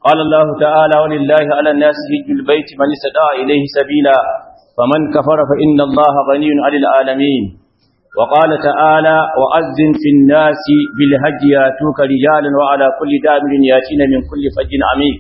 قال الله تعالى ولله على الناس هج البيت من استطاع إليه سبيلا فمن كفر فإن الله غني عن العالمين وقال تعالى وأذن في الناس بالهج ياتوك رجالا وعلى كل دابر ياتين من كل فج عميق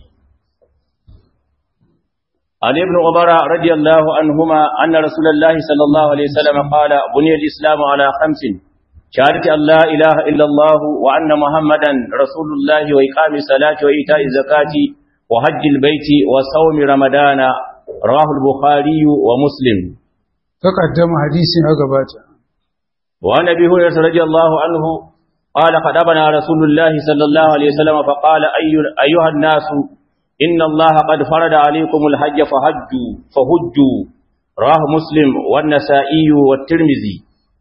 عن ابن عمر رضي الله عنهما أن رسول الله صلى الله عليه وسلم قال بني الإسلام على خمس شهادة أن لا إله إلا الله وأن محمدا رسول الله وإقام الصلاة وإيتاء الزكاة وحج البيت وصوم رمضان رواه البخاري ومسلم تقدم حديث أقباته وعن ابي هريره رضي الله عنه قال خطبنا رسول الله صلى الله عليه وسلم فقال أي ايها الناس ان الله قد فرض عليكم الحج فحجوا فحجوا رواه مسلم والنسائي والترمذي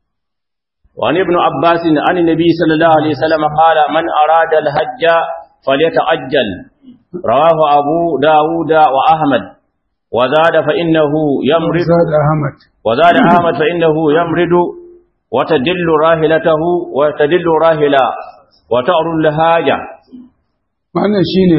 وعن ابن عباس عن النبي صلى الله عليه وسلم قال من اراد الحج فليتعجل رواه ابو داود واحمد وزاد فانه يمرض زاد أحمد وزاد احمد فانه يمرض وتدل راهلته وتدل راهلا وتعر الهاجة wannan shine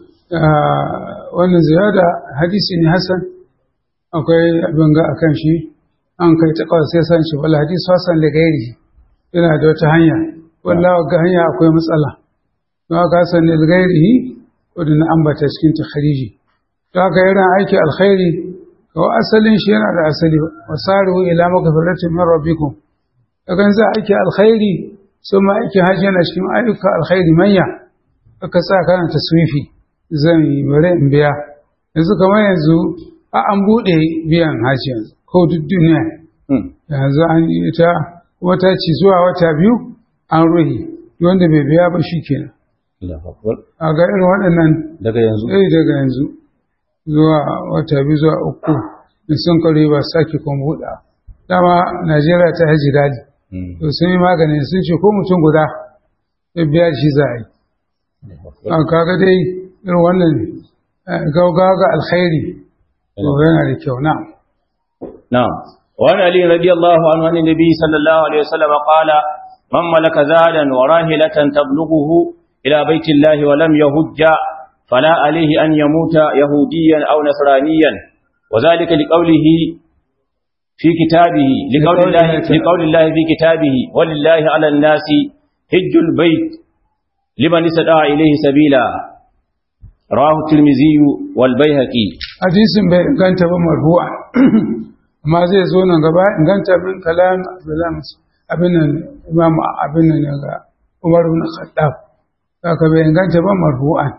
wannan ziyada hadisi ne hasan akwai abin ga akan shi an kai ta kawai sai san shi wala hadisi hasan da gairi yana da wata hanya wallahi ga hanya akwai matsala don haka hasan da gairi wadda ambata cikin takhriji to haka yana aiki alkhairi ko asalin shi yana da asali wasaru ila magfiratin min rabbikum kagan za aiki alkhairi sun ma aikin hajji yana cikin ayyuka alkhairi manya aka sa kana taswifi zan yi bare in biya yanzu kamar yanzu a an buɗe biyan hajji yanzu ko duk duniya yanzu an yi ta wata ci zuwa wata biyu an ruhi wanda bai biya ba shi kenan a ga irin waɗannan daga yanzu eh daga yanzu zuwa wata biyu zuwa uku in sun kare ba sake kuma buɗa dama najeriya ta haji dadi to sun yi magani sun ce ko mutum guda ya biya shi za a yi an kaga dai irin wannan gaugawa ga alkhairi to yana da kyau na نعم وعن علي رضي الله عنه عن النبي صلى الله عليه وسلم قال من ملك زادا وراهلة تبلغه إلى بيت الله ولم يهج فلا عليه أن يموت يهوديا أو نصرانيا وذلك لقوله في كتابه لقول الله, لقول الله في كتابه ولله على الناس حج البيت لمن استطاع إليه سبيلا رواه الترمذي والبيهقي hadisin bai inganta ba marfu'a amma zai zo nan gaba inganta bin kalam abin nan imam abin nan ga Umar ibn Khattab haka bai inganta ba marfu'an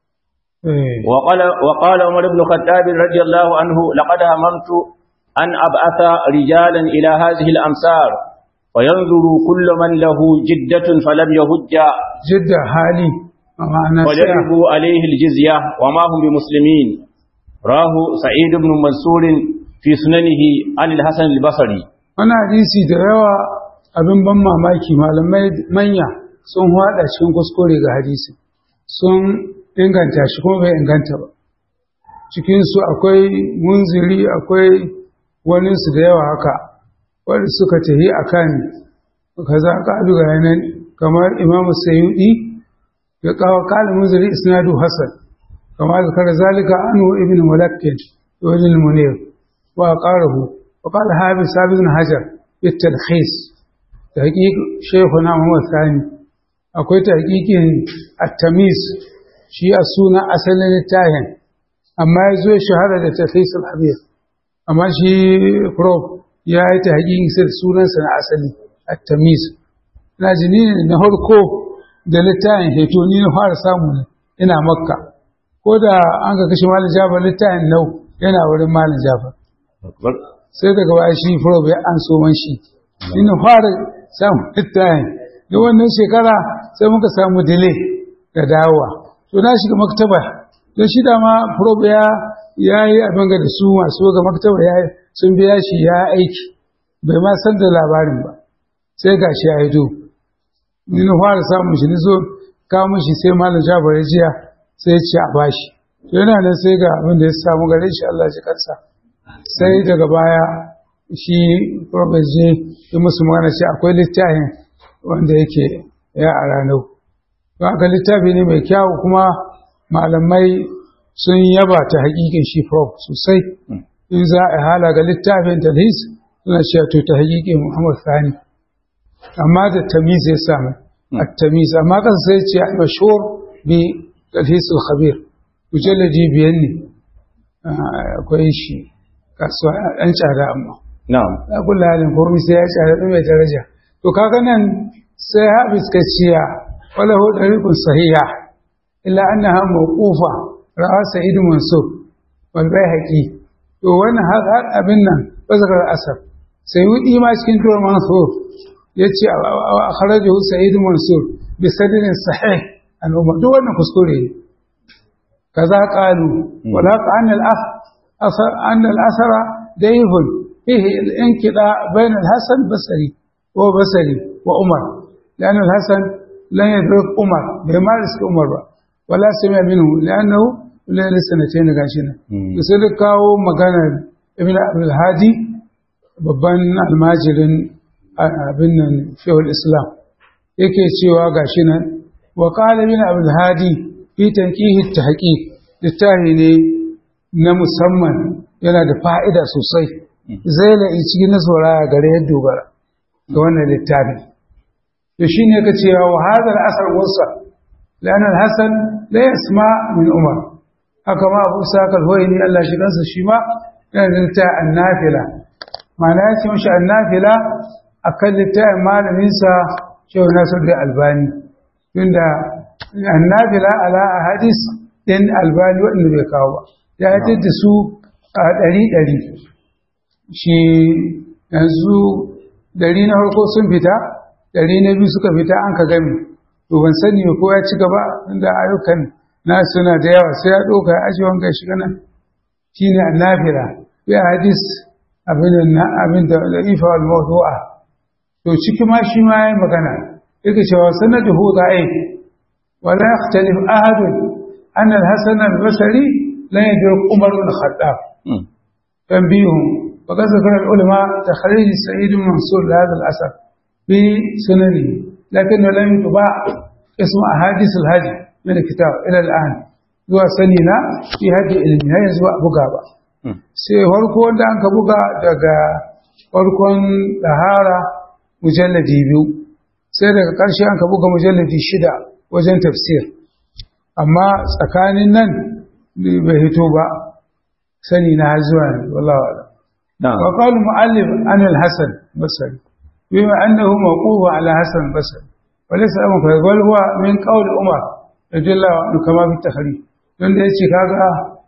eh وقال, وقال عمر بن الخطاب رضي الله عنه لقد هممت أن أبعث رجالا إلى هذه الأمصار وينظر كل من له جدة فلم يهج jidda hali amma ana tsaya ويجربوا عليه الجزية وما هم بمسلمين راه سعيد بن منصور في سننه عن الحسن البصري wani hadisi da yawa abin ban mamaki malamai manya sun hada cikin kuskure ga hadisi sun inganta shi kuma bai inganta ba cikinsu akwai munziri akwai waninsu da yawa haka wadda suka tahi a kan kaza ƙalu ga yanan kamar imamu sayudi ya kawo kala munziri isnadu hasan kamar zakar zalika anu ibn mulakkin ibn munir wa qarahu wa qala habib sabit bin hajar bitalkhis tahqiq shaykhuna muhammad sani akwai tahqiqin at-tamiz shi a suna asalin littafin amma ya zo shahara da talkhis al-habib amma shi prof ya yi tahqiqin sai sunansa na asali at-tamiz ina jini ne na harko da littafin heto ni na fara samu ne ina makka ko da an ka kashe malam jafar littafin nau yana wurin malam jafar sai daga baya shi prof ya an so man shi ni na fara samu littafin da wannan shekara sai muka samu delay da dawowa to na shiga maktaba don shi dama prof ya ya yi abin ga da su masu ga maktaba ya sun biya shi ya aiki bai ma san da labarin ba sai ga shi ya hito ni na fara samun shi ni zo kawo shi sai malam jafar ya jiya sai ya ce a bashi to yana nan sai ga abin da ya samu gare shi Allah shi kansa sai daga baya shi Robert je ya musu magana ce akwai littafin wanda yake ya a ranar to haka littafi ne mai kyawu kuma malamai sun yaba ta hakikin shi prof sosai in za a hala ga littafin talhis suna cewa to ta hakikin muhammad sani amma da tamiz ya samu a tamiz amma kan sai ce a mashhur bi talhis al-khabir mujalladi biyan ne akwai shi kasuwa ɗan tsada amma na'am a kula halin komai sai ya tsada ɗin mai daraja to kaga nan sai habis ka ciya wala hu dariqun sahiha illa annaha mawqufa ra'a sa'id mansur wal bayhaqi to wannan har har abin nan bazakar asar sai wudi ma cikin tuwar mansur yace akhrajahu sa'id mansur bi sadrin sahih an umar duk wannan kuskure ne kaza qalu wala anna al-akh asar anna al-asara dayhun fihi al-inqida bayna al-hasan basri wa basri wa umar لأن الحسن لن يدرك عمر بما رزق عمر با ولا سمع منه لأنه لا لسنتين غاشنا sai da kawo maganar ibn abdul hadi babban almajirin abin nan shehul islam yake cewa gashi nan wa qala ibn abdul hadi fi tanqihi tahqiq littafi ne na musamman yana da fa'ida sosai zai la cikin nasara gare ya dogara ga wannan littafi to shi ne ka ce wa hadar asar wasa lanar hassan la yasma min umar haka ma abu sakal hoyi ne Allah shi kansa shi ma yana da ta annafila ma'ana ya ce mashi annafila a kan littafin malaminsa shehu nasir da albani tunda annafila ala a hadis ɗin albani waɗanda bai kawo ba ya haifar da su a ɗari ɗari shi yanzu ɗari na farko sun fita ɗari na biyu suka fita an ka gami to ban sani ko ya ci gaba inda ayyukan na suna da yawa sai ya ɗauka ya aji wanga shi nan shi ne annafira ya hadis abin da abin da ifa wal mawdu'a to ciki ma shi ma yayi magana yake cewa sanaduhu da'if wa la yakhtalif ahad an al-hasan al-basri la yadruk umar bin khattab tanbihum وقد ذكر العلماء تخريج سعيد منصور لهذا الأثر بسننه لكنه لم يطبع اسم أحاديث الهدي من الكتاب إلى الآن هو سنينا في هدي النهاية زوا بقابة sai farko wanda an ka buga daga farkon ɗahara mujalladi biyu sai daga ƙarshe an ka buga mujalladi shida wajen tafsir amma tsakanin nan bai hito ba sani na har zuwa ne wallawa wa qalu mu'allif an al-hasan basri بما أنه موقوف على حسن البصري وليس أمر بل هو من قول عمر رضي الله عنه كما في التخريج don da ya ce kaga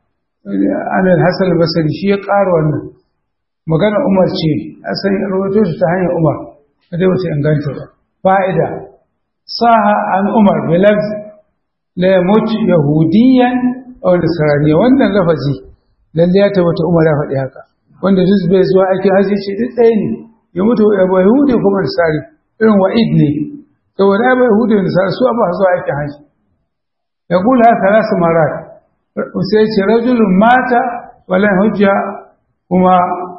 anil hasan basari shi ya ƙara wannan magana umar ce asan rawaito shi ta hanyar umar da wata inganta ba fa'ida saha an umar bilal la yamut yahudiyan aw nasrani wannan lafazi lalle ya tabbata umar ya faɗi haka wanda duk bai zuwa aikin haji ce duk ɗaya ne ya mutu ya bai yahudi kuma nasari irin wa'id ne saboda ya bai yahudi da nasari su ba zuwa aikin haji ya kula haka rasu marat sai ce rajulun mata wala hujja kuma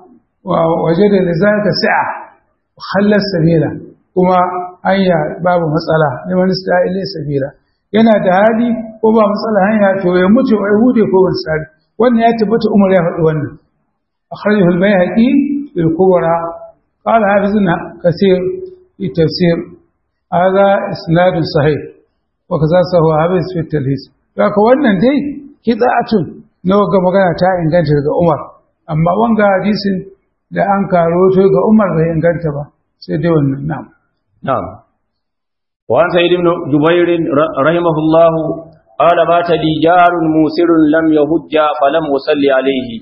waje da lizaka sa'a hallar sabila kuma hanya babu matsala liman ista'ile sabila yana da hali ko ba matsala hanya to ya mutu ya yahudi ko nasari wannan ya tabbata umar ya faɗi wannan akhrajahu al-bayhaqi fil kubra قال حافظنا كثير في تفسير هذا إسناد صحيح وكذا سهو حافظ في التلهيس لكن wannan dai kida'atun na ga magana ta inganta daga Umar amma wanga hadisin da an karo to ga Umar bai inganta ba sai dai wannan na'am na'am wa an sayyid ibn jubair rahimahullah qala mata dijarun musirun lam yahujja falam usalli alayhi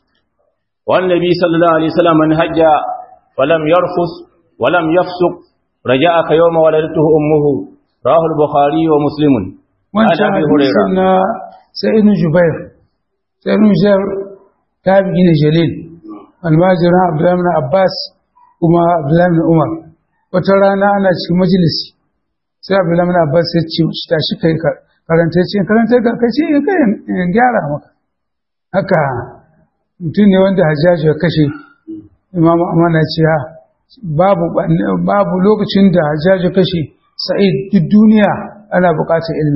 wa annabi sallallahu alaihi wasallam man hajja ولم يرفث ولم يفسق رجاءك يوم ولدته أمه رواه البخاري ومسلم عن أبي هريرة سيدنا جبير سيدنا جبير تابعين جليل الماجر عبد الله بن عباس وما عبد الله بن عمر وترانا أنا في مجلس sai Abdullahi bin Abbas ya ce tashi kai karanta ce karanta ka kace kai in gyara maka haka mutum ne wanda Hajjaju ya kashe imamu amana ce ha babu babu lokacin da hajjaji kashe sa'id duk duniya ana buƙatar ilminsa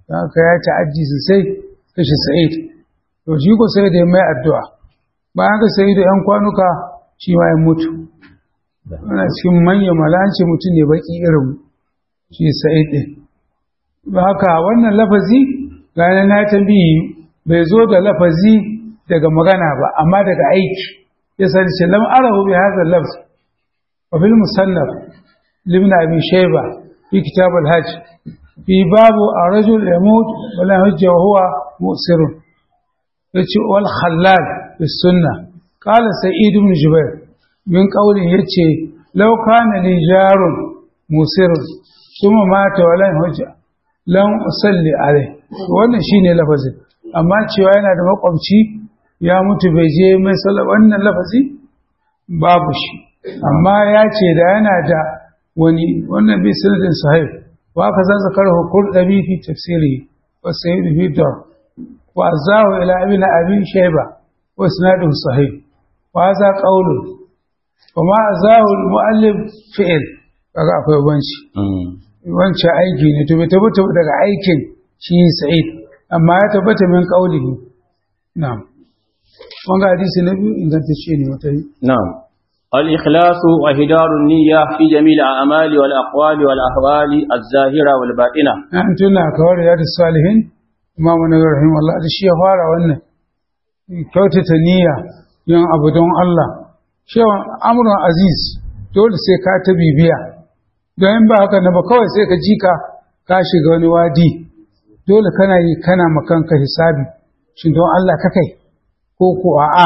don haka ya ta'addi sosai kashe sa'id to shi ko sai da ya mai addu'a bayan ka sai da ‘yan kwanuka shi ma ya mutu ana cikin manyan malanci mutum ne baki irin shi sa'id ɗin ba haka wannan lafazi gane na tambayi bai zo da lafazi daga magana ba amma daga aiki ya sani ce lam arahu bi hadha lafz wa fil musannaf libn abi shayba fi kitab al hajj fi babu ar-rajul yamut wa la hujja wa huwa musirun yace wal khallal fi sunnah qala sa'id ibn jubair min qawli yace law kana li jarun musirun kuma mata wa la hujja lam usalli alai wannan shine lafazin amma cewa yana da makwabci ya mutu bai je mai sallah wannan lafazi babu shi amma ya ce da yana da wani wannan bi sanadin sahih wa ka za zakar hukur dabi fi tafsiri wa sayyid fi dar wa azahu ila ibn abi shayba wa sanadun sahih wa za qawlu wa ma azahu al muallif fi'l kaga akwai banci wancan aiki ne to bai tabbata daga aikin shi sa'id amma ya tabbata min qaulihi na'am wanga hadisi na biyu ingantacce ne wata yi نعم الإخلاص وهدار النية في جميع الأعمال والأقوال والأحوال الظاهرة والباطنة an tuna kawar ya da salihin imamu na rahim Allah da shi ya fara wannan kyautata niyya yin abu don Allah shewan amuran aziz dole sai ka ta bibiya don in ba haka na ba kawai sai ka ji ka ka shiga wani wadi dole kana yi kana makanka hisabi shi don Allah ka kai ko ko a'a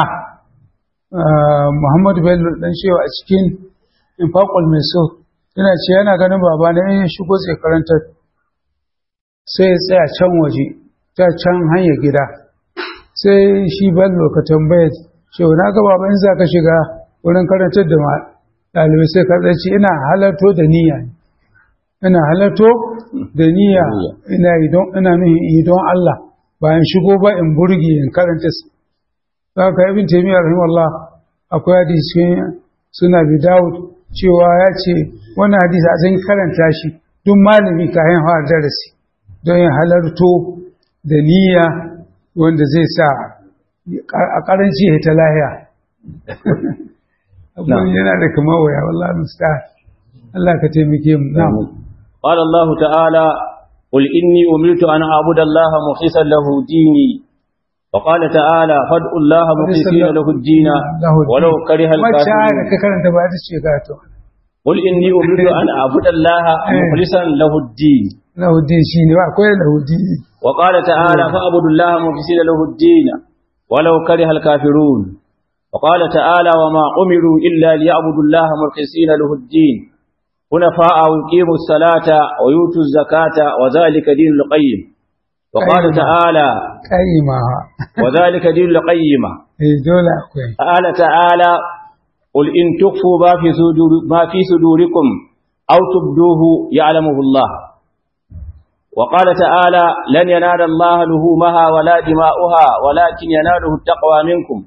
Muhammadu Bello dan shewa a cikin infaqul mai so yana ce yana ganin baba na yin shigo sai karanta sai ya tsaya can waje ta can hanyar gida sai shi Bello ka tambaye shewa na ga baba in za ka shiga wurin karantar da ɗalibai sai ka tsaci ina halarto da niyya ina halarto da niyya ina ina nuhin yi don Allah bayan shigo ba in burge in karanta su za ka ibn taymiyyah rahimahullah akwai hadisi suna bi Dawud cewa ya ce wannan hadisi a zan karanta shi duk malami kayan hawa darasi don yin halarto da niyya wanda zai sa a karanci ya ta lahiya abin yana da kama waya wallahi musta Allah ka taimake mu na'am قال الله تعالى قل إني أمرت أن أعبد الله مخلصا له ديني وقال تعالى فادعوا الله مخلصين له الدين ولو كره wacce ayar الكافرون ka karanta ba ta ce ga to قل إني أمرت أن أعبد الله مخلصا له الدين lahudin shi ne ba akwai lahudin وقال تعالى فاعبدوا الله مخلصين له الدين ولو كره الكافرون وقال تعالى وما أمروا إلا ليعبدوا الله مخلصين له الدين حنفاء ويقيموا الصلاة ويؤتوا الزكاة وذلك دين القيم وقال أيوة. تعالى kaima وذلك دين القيمة eh dole akwai قال تعالى قل إن تخفوا ما في, صدور ما في صدوركم أو تبدوه يعلمه الله وقال تعالى لن ينال الله لهومها ولا دماؤها ولكن يناله التقوى منكم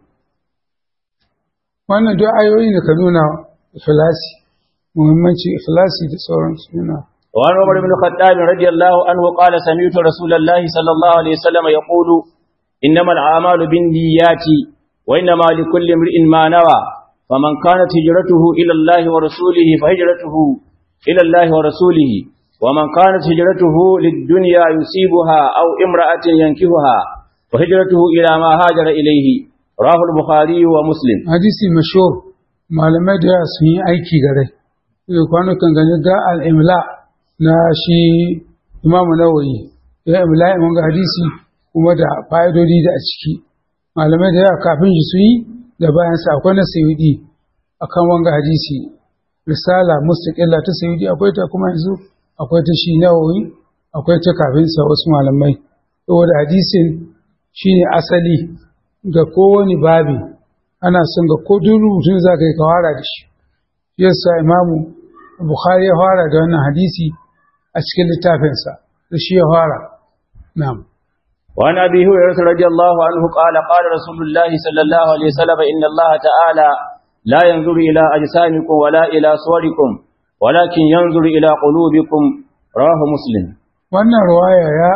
wannan duk ayoyi ne ka nuna ikhlasi muhimmanci ikhlasi da sauransu nuna وعن عمر بن الخطاب رضي الله عنه قال سمعت رسول الله صلى الله عليه وسلم يقول إنما الأعمال بالنيات وإنما لكل امرئ ما نوى فمن كانت هجرته إلى الله ورسوله فهجرته إلى الله ورسوله ومن كانت هجرته للدنيا يصيبها أو امرأة ينكهها فهجرته إلى ما هاجر إليه رواه البخاري ومسلم hadisi mashhur malamai da yawa sun yi aiki gare yau kwanukan gani ga al'imla na shi imamu nawayi ya imla imam ga hadisi kuma da fa'idodi da a ciki malamai da yawa kafin shi su yi da bayan sa akwai na sayudi akan wanga hadisi risala mustaqilla ta sayudi akwai ta kuma yanzu akwai ta shi nawawi akwai ta kafin sa wasu malamai saboda hadisin shine asali ga kowane babi ana son ga ko duk rubutun za ka yi ka fara da shi yasa imamu bukhari ya fara da wannan hadisi a cikin littafinsa da shi ya fara na'am وعن أبي هريرة رضي الله عنه قال قال رسول الله صلى الله عليه وسلم إن الله تعالى لا ينظر إلى أجسامكم ولا إلى صوركم ولكن ينظر إلى قلوبكم رواه مسلم wannan ruwaya ya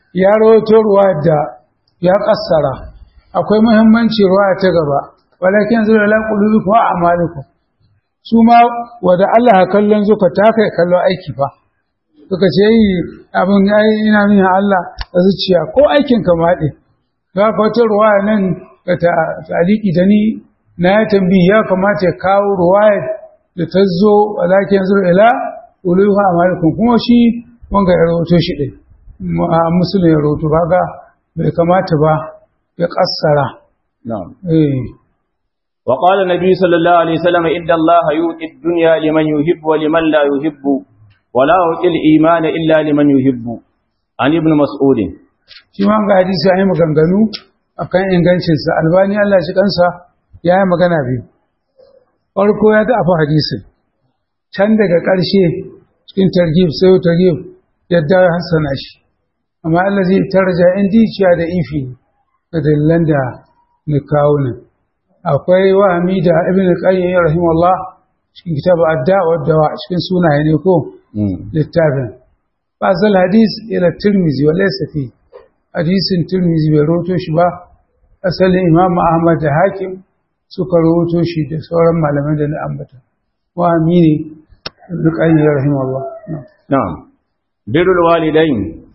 ya rawaito ruwa da ya kassara akwai muhimmanci ruwa ta gaba walakin zura la qulubikum wa a'malikum su ma wada Allah ya kallon zuka ta kai kallo aiki fa suka ce yi abin yayi ina nuna Allah a zuciya ko aikin ka maɗe za ka wata ruwa nan ka ta taliki da ni na ya tambayi ya kamata ya kawo ruwaya da ta zo walakin zura ila qulubikum wa a'malikum kuma shi wanga ya rawato shi ɗin musulun ya roto kaga bai kamata ba ya kassara نعم eh وقال النبي صلى الله عليه وسلم إن الله يؤتي الدنيا لمن يحب ولمن لا يحب ولا يؤتي الإيمان إلا لمن يحب عن ابن مسعود shi ma ga hadisi ya yi maganganu akan ingancinsa albani Allah shi kansa ya yi magana biyu farko ya tafi hadisin can daga ƙarshe cikin targib sai targib yadda ya hassana shi amma Allah zai tarja indi ciya da ifi da dalilan da na kawo nan akwai wahami da ibn qayyim rahimahullah cikin kitabu adda wa dawa cikin sunaye ne ko littafin fasal hadis ila tirmizi wa laysa fi hadisin tirmizi bai roto shi ba asalin imam ahmad da hakim suka roto shi da sauran malamai da na ambata wahami ne ibn qayyim rahimahullah نعم بر الوالدين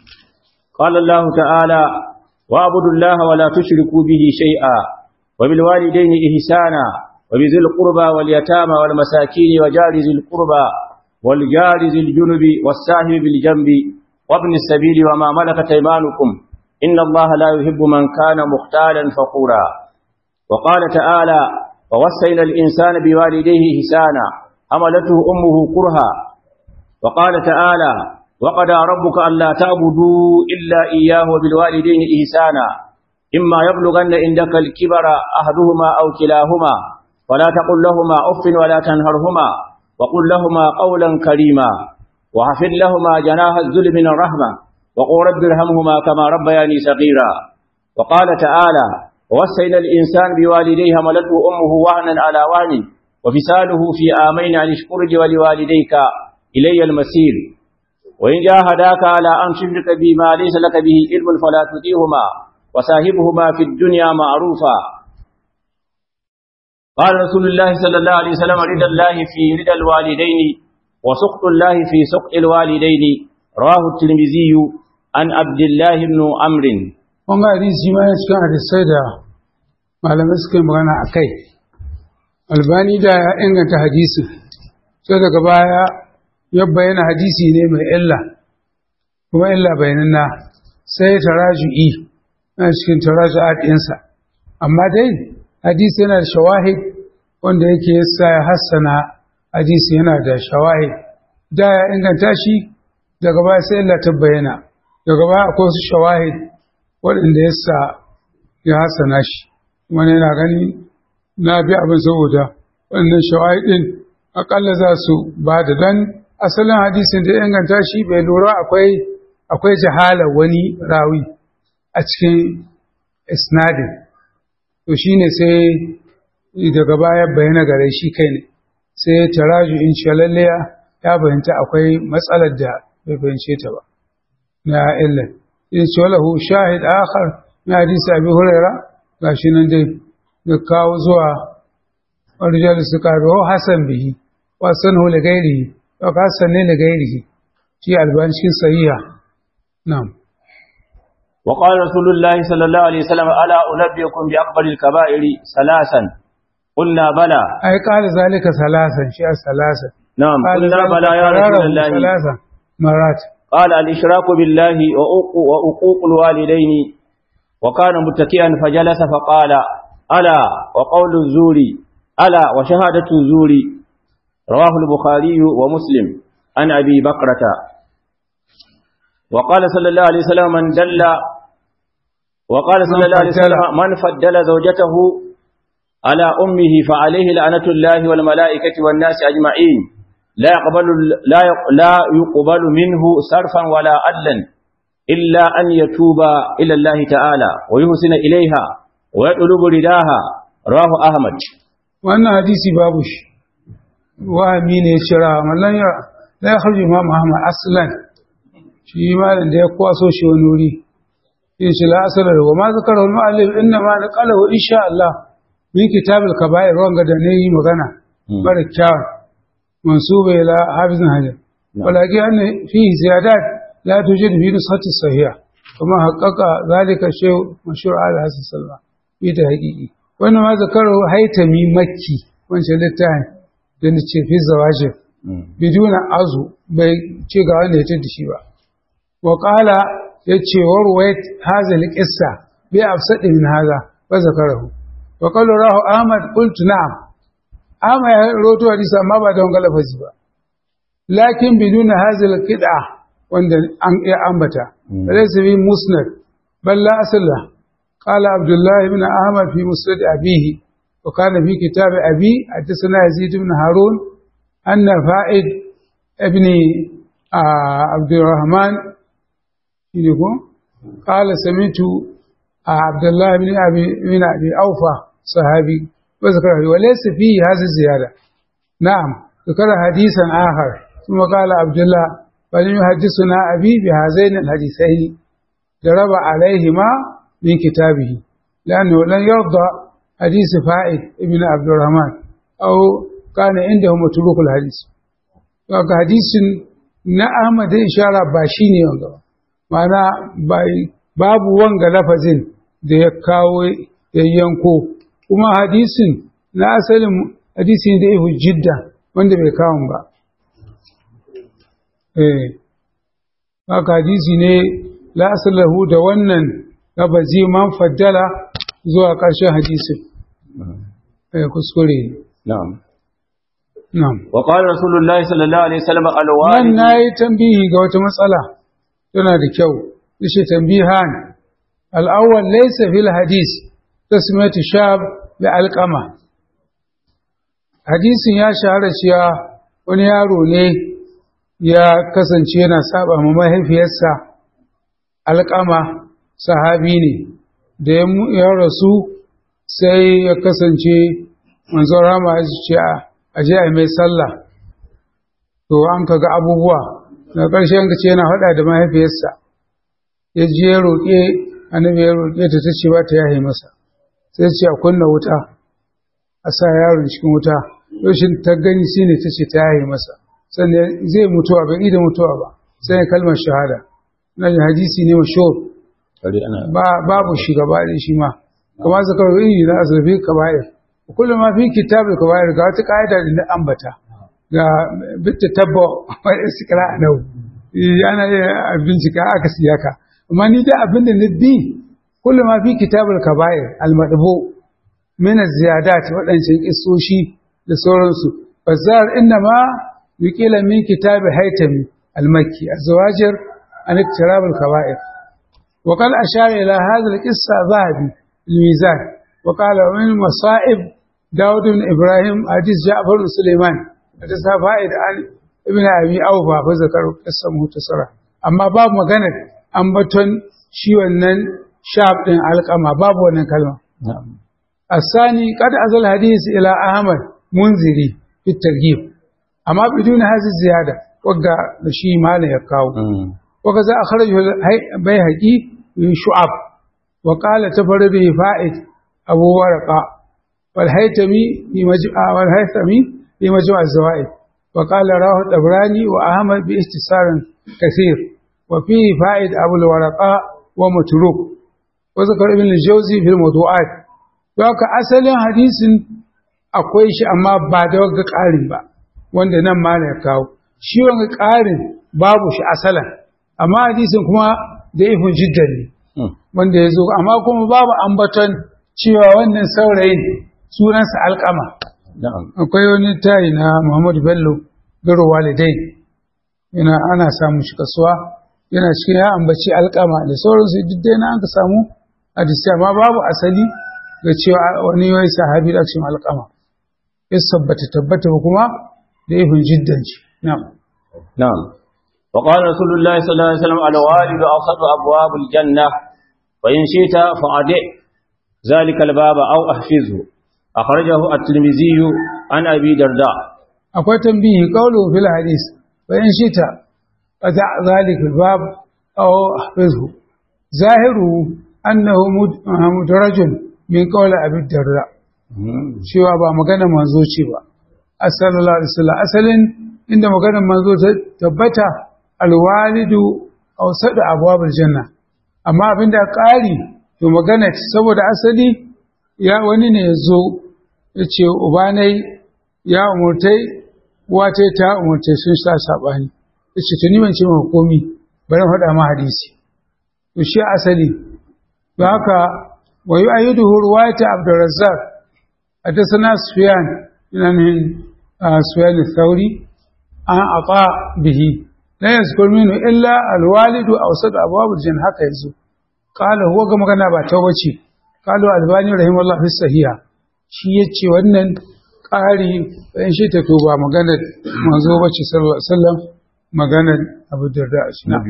قال الله تعالى واعبدوا الله ولا تشركوا به شيئا وبالوالدين إحسانا وبذي القربى واليتامى والمساكين وجار ذي القربى والجار ذي الجنب والساهب بالجنب وابن السبيل وما ملكت أيمانكم إن الله لا يحب من كان مختالا فخورا وقال تعالى ووصينا الإنسان بوالديه إحسانا حملته أمه كرها وقال تعالى وقضى ربك ألا تعبدوا إلا إياه وبالوالدين إحسانا إما يبلغن عندك الكبر أحدهما أو كلاهما فلا تقل لهما أف ولا تنهرهما وقل لهما قولا كريما وحفظ لهما جناح الذل من الرحمة وقل رب ارحمهما كما ربياني صغيرا وقال تعالى ووصينا الإنسان بوالديه حملته أمه وهنا على وهن وفصاله في آمين أن اشكر لي ولوالديك إلي المسير وإن جاهداك على أن تشرك بما ليس لك به علم فلا تطيعهما وصاحبهما في الدنيا معروفا قال رسول الله صلى الله عليه وسلم رضا الله في رضا الوالدين وسخط الله في سخط الوالدين رواه الترمذي عن عبد الله بن عمرو wanga hadisi ma ya cikin hadisai da malamai suka yi magana a kai albani da ya inganta hadisin sai daga baya ya bayyana hadisi ne mai illa kuma illa bayananna sai taraju'i na cikin taraju'at ɗinsa amma dai hadisi yana da shawahid wanda yake yasa ya hassana hadisi yana da shawahid da ya inganta shi daga baya sai illa ta bayyana daga baya akwai wasu shawahid waɗanda yasa ya hassana shi wani yana gani na bi abin saboda wannan shawahid ɗin akalla za su ba da dan asalin hadisin da ya inganta shi bai lura akwai akwai jahala wani rawi a cikin isnadin to shine sai daga baya bayyana gare shi kai ne sai taraju in shalalliya ya bayanta akwai matsalar da bai bayance ta ba na illa in ce lahu shahid akhar na hadisi abi huraira gashi nan dai da kawo zuwa rijal suka rawo hasan bihi wa sanu li ghairihi wa hasan ne li ghairihi shi albanshin sahiha na'am وقال رسول الله صلى الله عليه وسلم ألا أنبئكم بأكبر الكبائر ثلاثا قلنا بلى ai qala zalika salasan shi salasan نعم قال قلنا ذلك بلى يا رسول قرره الله ثلاثا مرات قال الإشراك بالله وأوق- وأقوق الوالدين وكان متكئا فجلس فقال ألا وقول الزور ألا وشهادة الزور رواه البخاري ومسلم عن أبي بكرة وقال صلى الله عليه وسلم من دل وقال صلى الله عليه وسلم من فضل زوجته على أمه فعليه لعنة الله والملائكة والناس أجمعين لا يقبل لا يق- لا يقبل منه صرفا ولا عدلا إلا أن يتوب إلى الله تعالى ويحسن إليها ويطلب رداها رواه أحمد wannan hadisi babu shi wahami ne shira mallan ya la ya kharju imam Ahmad aslan shi malam da ya kwaso shi wani wuri yace la asala wa ma zakara al mu'allif inna ma naqalahu insha Allah min kitab al kaba'ir wanga da ne yi magana bara kyawun mansuba ila hafizin hajar ولكن أن فيه زيادات لا توجد في نسخة الصحيحة كما حقق ذلك الشيء مشهور على حسن السلام في تحقيقه وإنما ذكره هيتمي مكي wancan littafin da na ce fi zawajin biduna azu bai ce ga wanda ya da shi ba wa qala yace warwayat hadha alqissa bi afsad min hadha wa zakarahu wa qala rahu ahmad qultu na'am amma ya roto hadisi amma ba da wanga lafazi ba lakin biduna hadha alqida wanda an ya ambata laysa bi musnad bal la asla qala abdullah ibn ahmad fi musnad abihi وكان في كتاب أبي حدثنا يزيد بن هارون أن فائد ابن عبد الرحمن قال سمعت عبد الله بن أبي من أبي أوفى صحابي وذكره وليس فيه هذه الزيادة نعم ذكر حديثا آخر ثم قال عبد الله فلم يحدثنا أبي بهذين الحديثين ضرب عليهما من كتابه لأنه لن يرضى حديث فائد ابن عبد الرحمن أو كان عنده متروك الحديث وقال حديث na Ahmad da ishara ba shi ne wanga ba mana babu wanga lafazin da ya kawo ya yanko kuma hadisin na asalin hadisi da ihu jidda wanda bai kawo ba eh haka hadisi ne la asalahu da wannan lafazi man faddala zuwa ƙarshen hadisin eh kuskure na'am na'am wa qala rasulullahi sallallahu alaihi wasallam nan alwalid nayi tambihi ga wata matsala tana da kyau yace tambihan al-awwal laysa fil hadis tasmiyatu shab bi alqama hadisin ya shahara cewa wani yaro ne ya kasance yana saba ma mahaifiyarsa alƙama sahabi ne da ya mu- ya rasu sai ya kasance manzon rama ya ce a je a yi mai sallah to an ka ga abubuwa na ƙarshe yanka ce yana faɗa da mahaifiyarsa ya je ya roƙe annabi ya roƙe ta ta ce ba ta yahe masa sai ce a kunna wuta a sa yaron cikin wuta rashin ta gani shi ne ta ce ta yahe masa sannan zai mutuwa bai da mutuwa ba sai ya kalmar shahada na hadisi ne mashhur kare ana ba babu shi gaba da shi ma kuma zakar yi na azrafi kaba'ir kullum ma fi kitabul kaba'ir ga wata ka'ida da na ambata ga bitta tabba wa istiqra nau ana iya bincika aka siyaka amma ni da abinda na bi kullum ma fi kitabul kaba'ir al-madbu min az-ziyadat wadancan kissoshi da sauransu bazar inna ma yuqila min kitabi haytami al-makki az-zawajir an iktirabul kaba'ir وقد أشار إلى هذا القصة ذهبي الميزان وقال ومن مصائب داود بن إبراهيم حديث جعفر بن سليمان حديث فائد عن ابن أبي أوفى فذكر قصة مختصرة أما باب مغنى أنبتن شي ونن شاب دين علقما باب ونن كلمة na'am الثاني قد أزل الحديث إلى أحمد منذري في الترغيب أما بدون هذه الزيادة وقع شي ما لا يقاو Mm. وكذا أخرجه البيهقي من شعب وقال تفرده فائد أبو ورقة والهيتمي في مجمع والهيثمي في مجمع الزوائد وقال راه الطبراني وأحمد باختصار كثير وفيه فائد أبو الورقاء ومتروك وذكر ابن الجوزي في الموضوعات وك أصل حديث akwai shi amma ba da wagga ƙarin ba wanda nan ma ya kawo shi wanga ƙarin babu shi asalan amma hadisin kuma da ifin jiddan ne Mm. wanda ya zo amma kuma babu ambaton cewa wannan saurayin sunansa alƙama na'am akwai wani tayi na Muhammadu Bello garo walidai yana ana samun shi kasuwa yana cikin ya ambaci alƙama da sauransu duk dai na aka samu hadisi amma babu asali ga cewa wani wai sahabi da cikin alƙama ya tabbata tabbata ba kuma da ifin jiddan shi na'am نعم وقال رسول الله صلى الله عليه وسلم الوالد أوسط أبواب الجنة وإن شئت فأدع ذلك الباب أو أحفظه أخرجه الترمذي عن أبي درداء akwai tambihi qawlu fil hadis fa in shita fada zalika bab aw ahfizhu zahiru annahu mudarajun min qawli abi darda cewa ba magana manzo ce ba sallallahu alaihi wasallam asalin inda maganar manzo ta tabbata alwalidu awsadu abwabul janna amma abinda ƙari to magana saboda asali ya wani ne yazo yace ubanai ya umurtai wace ta umurtai sun sa sabani yace to ni ban ce maka komi bari faɗa ma hadisi to shi asali don haka wa yu'ayyiduhu ruwayat Abdurrazzaq حدثنا سفيان يعني سفيان الثوري عن عطاء به لا يذكر منه إلا الوالد أوسط أبواب الجنة هكا يزو قال هو كما كان باتوبتي قالوا الباني رحمه الله في الصحيحة shi ya ce wannan ƙari in shi ta tuba maganar manzo bace sallallahu alaihi wasallam maganar Abu Darda shi na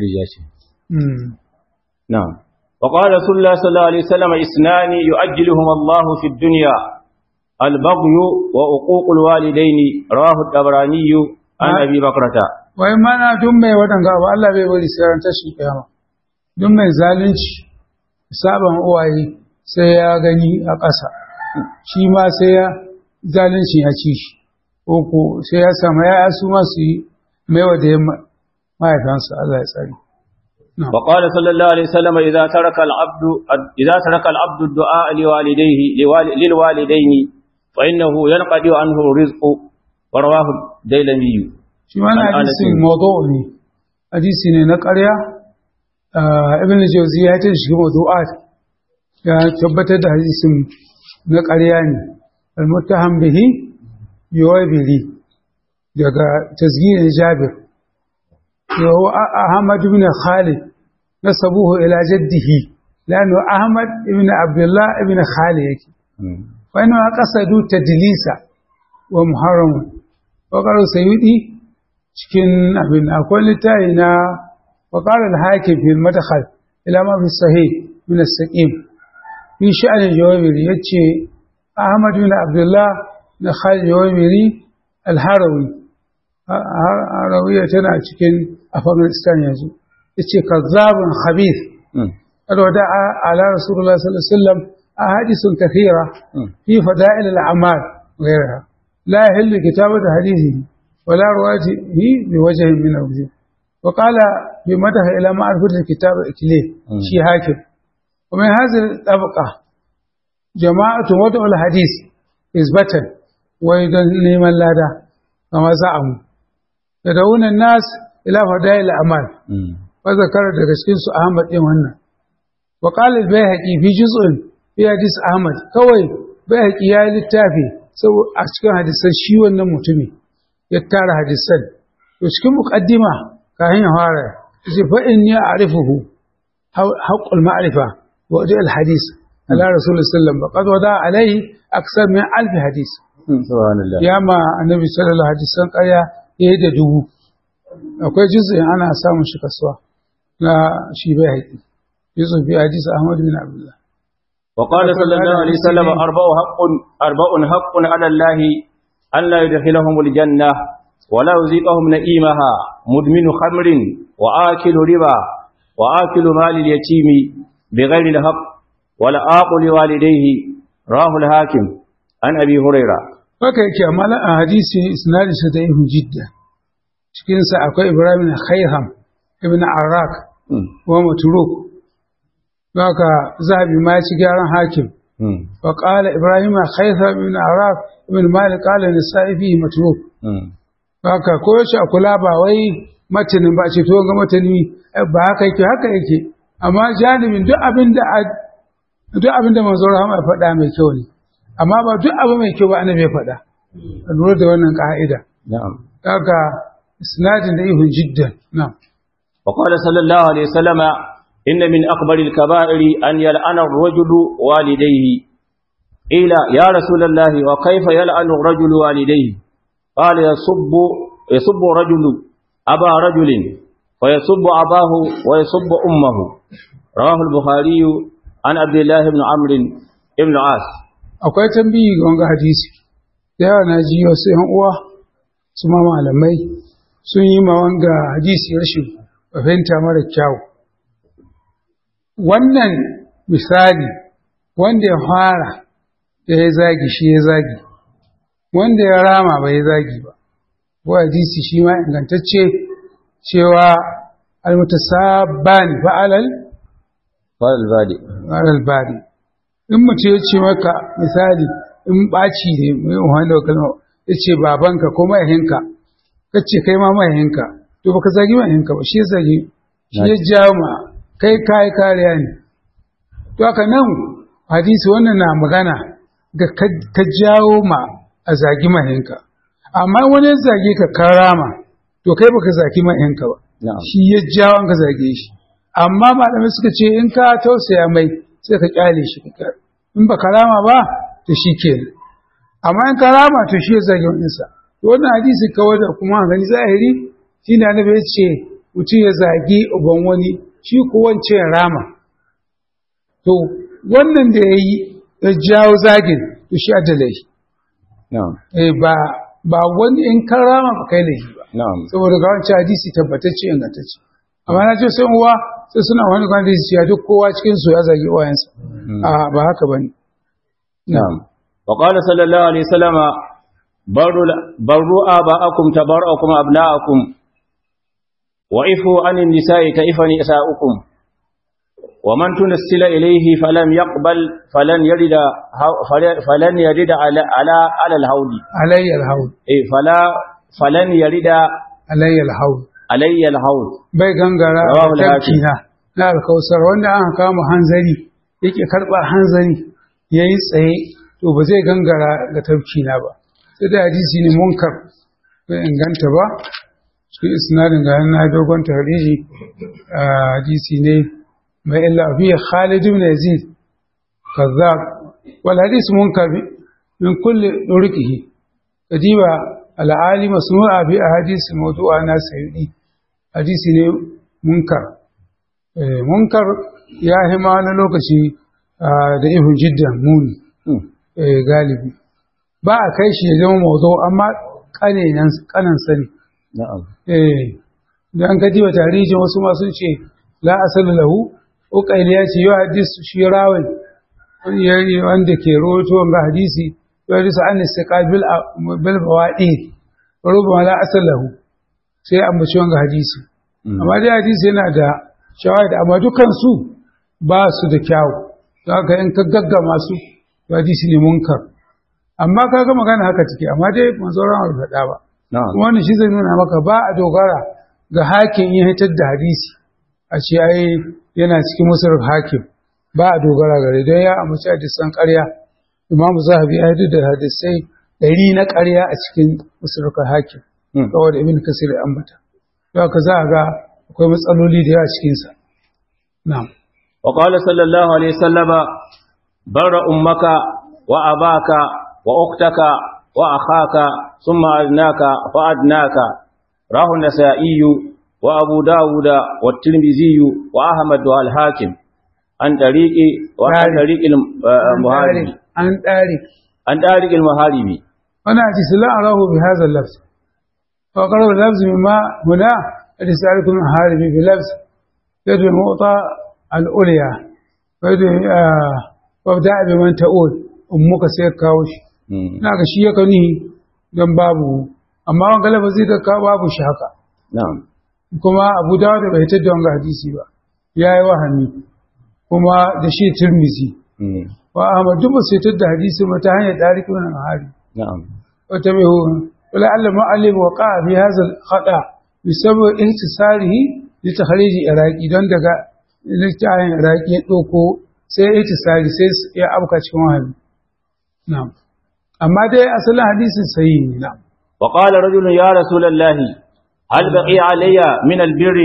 نعم وقال رسول الله صلى الله عليه وسلم اثنان يؤجلهما الله في الدنيا البغي وعقوق الوالدين رواه الطبراني عن ابي بكرة wai mana duk mai waɗanga ba Allah bai bari sai ran tashi kiyama duk mai zalunci saban uwaye sai ya gani a ƙasa shi ma sai ya zalunci ya ci shi ko ko sai ya samu ya su ma su yi maiwa da mahaifansa Allah ya tsari وقال صلى الله عليه وسلم إذا ترك العبد إذا ترك العبد الدعاء لوالديه للوالدين فإنه ينقضي عنه الرزق ورواه الديلمي shi ma na hadisin mawdu ne hadisi ne na ƙarya ibn jawzi ya ta shi mawdu'at ya tabbatar da hadisin na ƙarya ne al-muttaham bihi yuwabili daga tazkirin jabir yawo ahmad ibn khalid nasabuhu ila jaddihi lanu ahmad ibn abdullah ibn khalid yake fa inna qasadu tadlisa wa muharram wa qaru sayyidi cikin abin akwai littafi na wa qala al-hakim fi al-madkhal ila ma fi sahih min as-saqim fi sha'an al-jawabiri yace ahmad ibn abdullah na khalid jawabiri al-harawi harawiya tana cikin afghanistan yanzu yace kazzabun khabith قد ودع على رسول الله صلى الله عليه وسلم أحاديث كثيرة في فضائل الأعمال وغيرها لا يحل كتابة حديثه ولا روايته بوجه من الوجوه وقال بمدح إلى معرفة الكتاب إكليه شي هاكم ومن هذه الطبقة جماعة وضع الحديث إثباتا ويدن لمن لا دا كما زعموا يدعون الناس إلى فضائل الأعمال وذكر دكشكين أحمد إيه wannan وقال البيهقي في جزء في حديث أحمد كوي بيهقي يا littafi sau a cikin hadisan shi wannan mutumi ya tara hadisan to cikin muqaddima kayan ya fara yace fa inni a'rifuhu haqqul ma'rifa wa wadi al hadith ala rasul sallallahu alaihi wasallam wada alaihi aksar min alf hadith subhanallah ya ma annabi sallallahu alaihi wasallam ƙarya yayi da dubu akwai juz'in ana samun shi kasuwa na shi bai haƙi يوسف في حديث أحمد بن عبد الله وقال صلى الله عليه وسلم أربع حق أربع حق على الله أن لا يدخلهم الجنة ولا يذيقهم نئيمها مدمن خمر وآكل ربا وآكل مال اليتيم بغير الحق ولا آقل والديه راه الحاكم عن أبي هريرة haka yake amma a hadisi isnadin sa da jidda cikin sa akwai Ibrahim Khayham ibn Arak wa Matruk haka zahabi ma ci gyaran hakim wa qala ibrahim khaytham ibn araf ibn malik qala nisa'i fi matruk haka ko shi a kula ba wai matanin ba ce to ga matani ba haka yake haka yake amma janibin duk abin da duk abin da manzo rahama ya faɗa mai kyau ne amma ba duk abu mai kyau ba annabi ya faɗa a lura da wannan ka'ida na'am haka isnadin da ihun jiddan na'am وقال صلى الله عليه وسلم إن من أكبر الكبائر أن يلعن الرجل والديه قيل يا رسول الله وكيف يلعن الرجل والديه قال يصب يصب رجل أبا رجل ويصب أباه ويصب أمه رواه البخاري عن عبد الله بن عمرو بن عاص akwai tambayi ga wanga hadisi da yawa na ji wasu yan uwa su ma malamai sun yi ma wanga hadisi rashin fahimta mara kyau wannan misali wanda ya fara da ya zagi shi ya zagi wanda ya rama ba ya zagi ba ko hadisi shi ma ingantacce cewa almutasabbani fa'alal fa'al badi fa'alal bari in mutum ya ce maka misali in ɓaci ne mai wani da kalma ya ce babanka ko mahaihinka ka ce kai ma mahaihinka to baka zagi mahaihinka ba shi ya zagi shi ya jawo ma kai kayi kariya ne to haka nan hadisi wannan na magana ga ka jawo ma a zagi mahaihinka amma wani ya zage ka karama to kai baka zagi mahaihinka ba shi ya jawo an ka zage shi amma malamai suka ce in ka tausaya mai sai ka kyale shi in ba karama ba to shi ke amma in karama to shi ya zage waninsa to wannan hadisi kawai da kuma gani zahiri shi na annabi ya ce mutum ya zagi uban wani shi ko wance ya rama to wannan da ya yi ya jawo zagin to shi adalai eh ba ba wani in karama ba kai laifi ba saboda ga wancan hadisi tabbatacce ingantacce amma na ce sai uwa sai suna wani kwan hadisi ya duk kowa cikin su ya zagi uwayensa a ba haka bane na'am wa qala sallallahu alaihi wasallam barru barru aba'akum tabara'akum abna'akum wa ifu anin nisa'i ta'ifani isa'ukum ومن تنسل إليه فلم يقبل فلن يرد فلن يرد على على على الهود علي الهود إيه فلا فلن يرد علي الهود علي الهود bai gangara Rawahu al-Hakim. tafkina na alkausar wanda an kama hanzari yake karba hanzari yayi tsaye to ba zai gangara ga tafkina ba sai da hadisi ne munkar bai inganta ba cikin isnadin ga na dogon tahriji hadisi ne mai illa fi Khalid ibn Yazid kazzab wal hadith munkar min kulli durqihi kadiba al-ali masnu'a bi ahadith mawdu'a na sayyidi hadisi ne munkar eh munkar ya hima na lokaci da ihun jiddan muni eh galibi ba a kai shi ya zama mawdu amma kanenan kanan sani na'am eh dan kadiba tarihin wasu ma sun ce la asala lahu uƙaili ya ce yau hadisu shi rawin wanda ke roto ga hadisi yau hadisu an nisa ƙabil bawaɗi rubu la asalahu sai an baci wanga hadisi amma dai hadisi yana da shawahid amma dukansu ba su da kyawu za ka in ka gaggama su hadisi ne munkar amma ka ga magana haka take amma dai manzoran abu faɗa ba kuma wannan shi zai nuna maka ba a dogara ga hakin yin hitar da hadisi a ce ai yana cikin musulun hakim ba a dogara gare don ya amince hadisan ƙarya imamu zahabi ya yi da hadisai ɗari na ƙarya a cikin musulun hakim kawai da ibn kasir ya ambata don haka za a ga akwai matsaloli da yawa cikinsa na'am wa qala sallallahu alaihi wasallama barra ummaka wa abaka wa uktaka wa akhaka thumma adnaka fa adnaka rahu nasaiyu وأبو داود والترمذي وأحمد والحاكم عن طريق وعن طريق المهارب عن طريق عن طريق المهارب أنا حديث لا أراه بهذا اللفظ وقرأ اللفظ مما هنا حديث عليكم المهارب بلفظ يد الموطى الأولية وابدأ بمن تقول أمك سيكاوش ناك شيء كنيه dan babu amma wanga lafazi da ka babu shi haka na'am kuma abu dawud bai hitar da wanga hadisi ba ya yi wahami kuma da shi turmizi wa ahmad duk sai hitar da hadisi ba ta hanyar tarihi wani hari na'am wata mai hu wala Allah ma'alim wa qa'a fi hadha al-khata bi sabab intisarihi li takhrij iraqi don daga littafin iraqi ya doko sai intisari sai ya abuka cikin wahami na'am amma dai asalin hadisin sahihi ne na'am وقال رجل يا رسول الله هل بقي علي من البر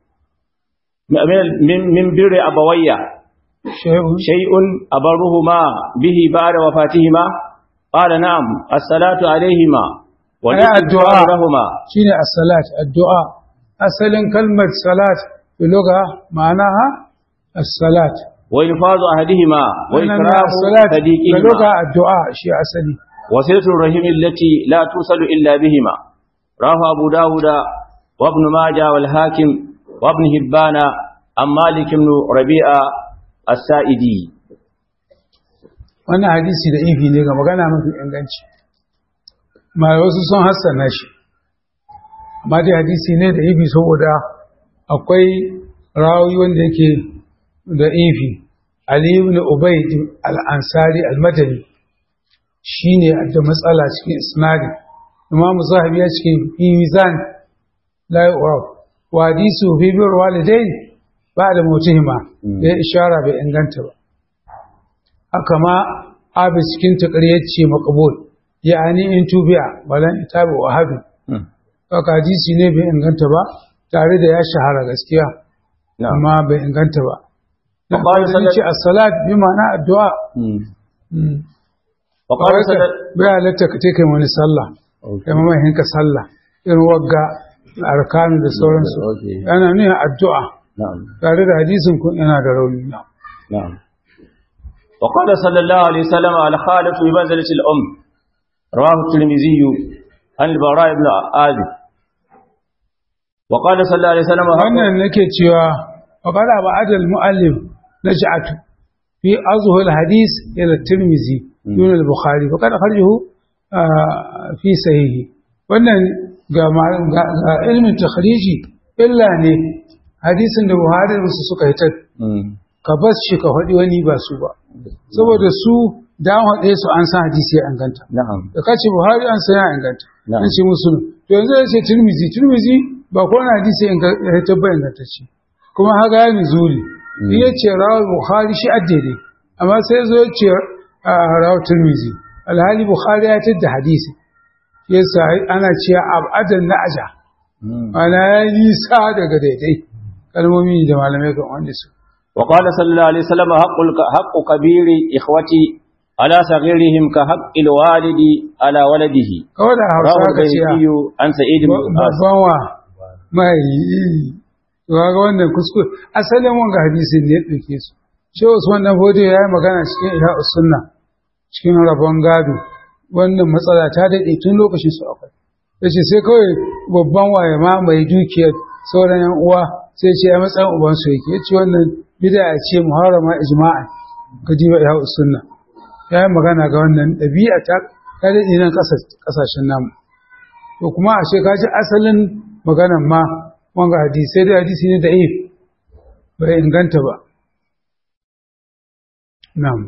من من بر أبوي شيء شيء أبرهما به بعد وفاتهما قال نعم الصلاة عليهما الدعاء لهما شيء الصلاة الدعاء أصل كلمة صلاة بلغة معناها الصلاة وإنفاذ أحدهما وإكرام الصلاة صديقهما بلغة الدعاء شيء أصلي وصلة الرحم التي لا توصل إلا بهما رواه أبو داود وابن ماجه والحاكم وابن هبان عن مالك بن ربيعة السائدي wannan hadisi da ifi ne ga magana mafi inganci ma wasu sun hassana shi amma dai hadisi ne da ifi saboda akwai rawi wanda yake da ifi ali ibn ubayd al-ansari al-madani shine da matsala cikin isnadi imam zahabi ya ce fi mizan la yu'raf wa hadisu fi bir walidain ba'da mutihima da ishara bai inganta ba haka ma abin cikin takariyar ce makabul ya'ani in tubiya balan itabi wa hadu haka hadisi ne bai inganta ba tare da ya shahara gaskiya amma bai inganta ba na ƙwarar ce as-salat bi ma'ana addu'a bai halatta ka ce kai wani sallah kai mamahin ka sallah irin wagga arkanu da sauransu yana nuna addu'a tare da hadisin kun yana da rauni na'am وقال صلى الله عليه وسلم على خالف بمنزلة الأم رواه الترمذي عن البراء بن عازب وقال صلى الله عليه وسلم wannan nake cewa وقال أبو عدل المؤلف نجعت في أظهر الحديث إلى الترمذي دون البخاري وقد أخرجه في صحيحه wannan ga ilmin takhriji illa ne hadisin da Buhari da su suka hitar ka bas shi ka faɗi wani ba su ba saboda su dan haɗe su an san hadisi ya inganta da kace Buhari an san ya inganta an ce musu to yanzu ya ce Tirmizi Tirmizi ba ko na hadisi ya tabba inganta ce kuma haga ya nuzuli in ya ce rawar Buhari shi addede amma sai zo ya ce rawar Tirmizi alhali Buhari ya tada hadisi yasa ana cewa abadan na aja ana ya nisa daga daidai kalmomi da malamai kan wanda su وقال صلى الله عليه وسلم حق حق كبير إخوتي على صغيرهم كحق الوالد على ولده kawai da hausa ka ce عن سعيد بن babban wa mai ga wannan kuskure asalin wanga hadisin ne ya ɗauke su shi Usman dan Fodi ya yi magana cikin Ihya Sunna cikin rabon gado wannan matsala ta daɗe tun lokacin su akwai yace sai kawai babban waye ma mai dukiyar sauran yan uwa sai ce ya matsayin uban su yake yace wannan bid'a ce muharrama ijma'a kadiba ya sunna ya yi magana ga wannan ɗabi'a ta kada nan ƙasashen namu to kuma a ka ji asalin maganan ma wanga hadisai da hadisi ne da if bai inganta ba na'am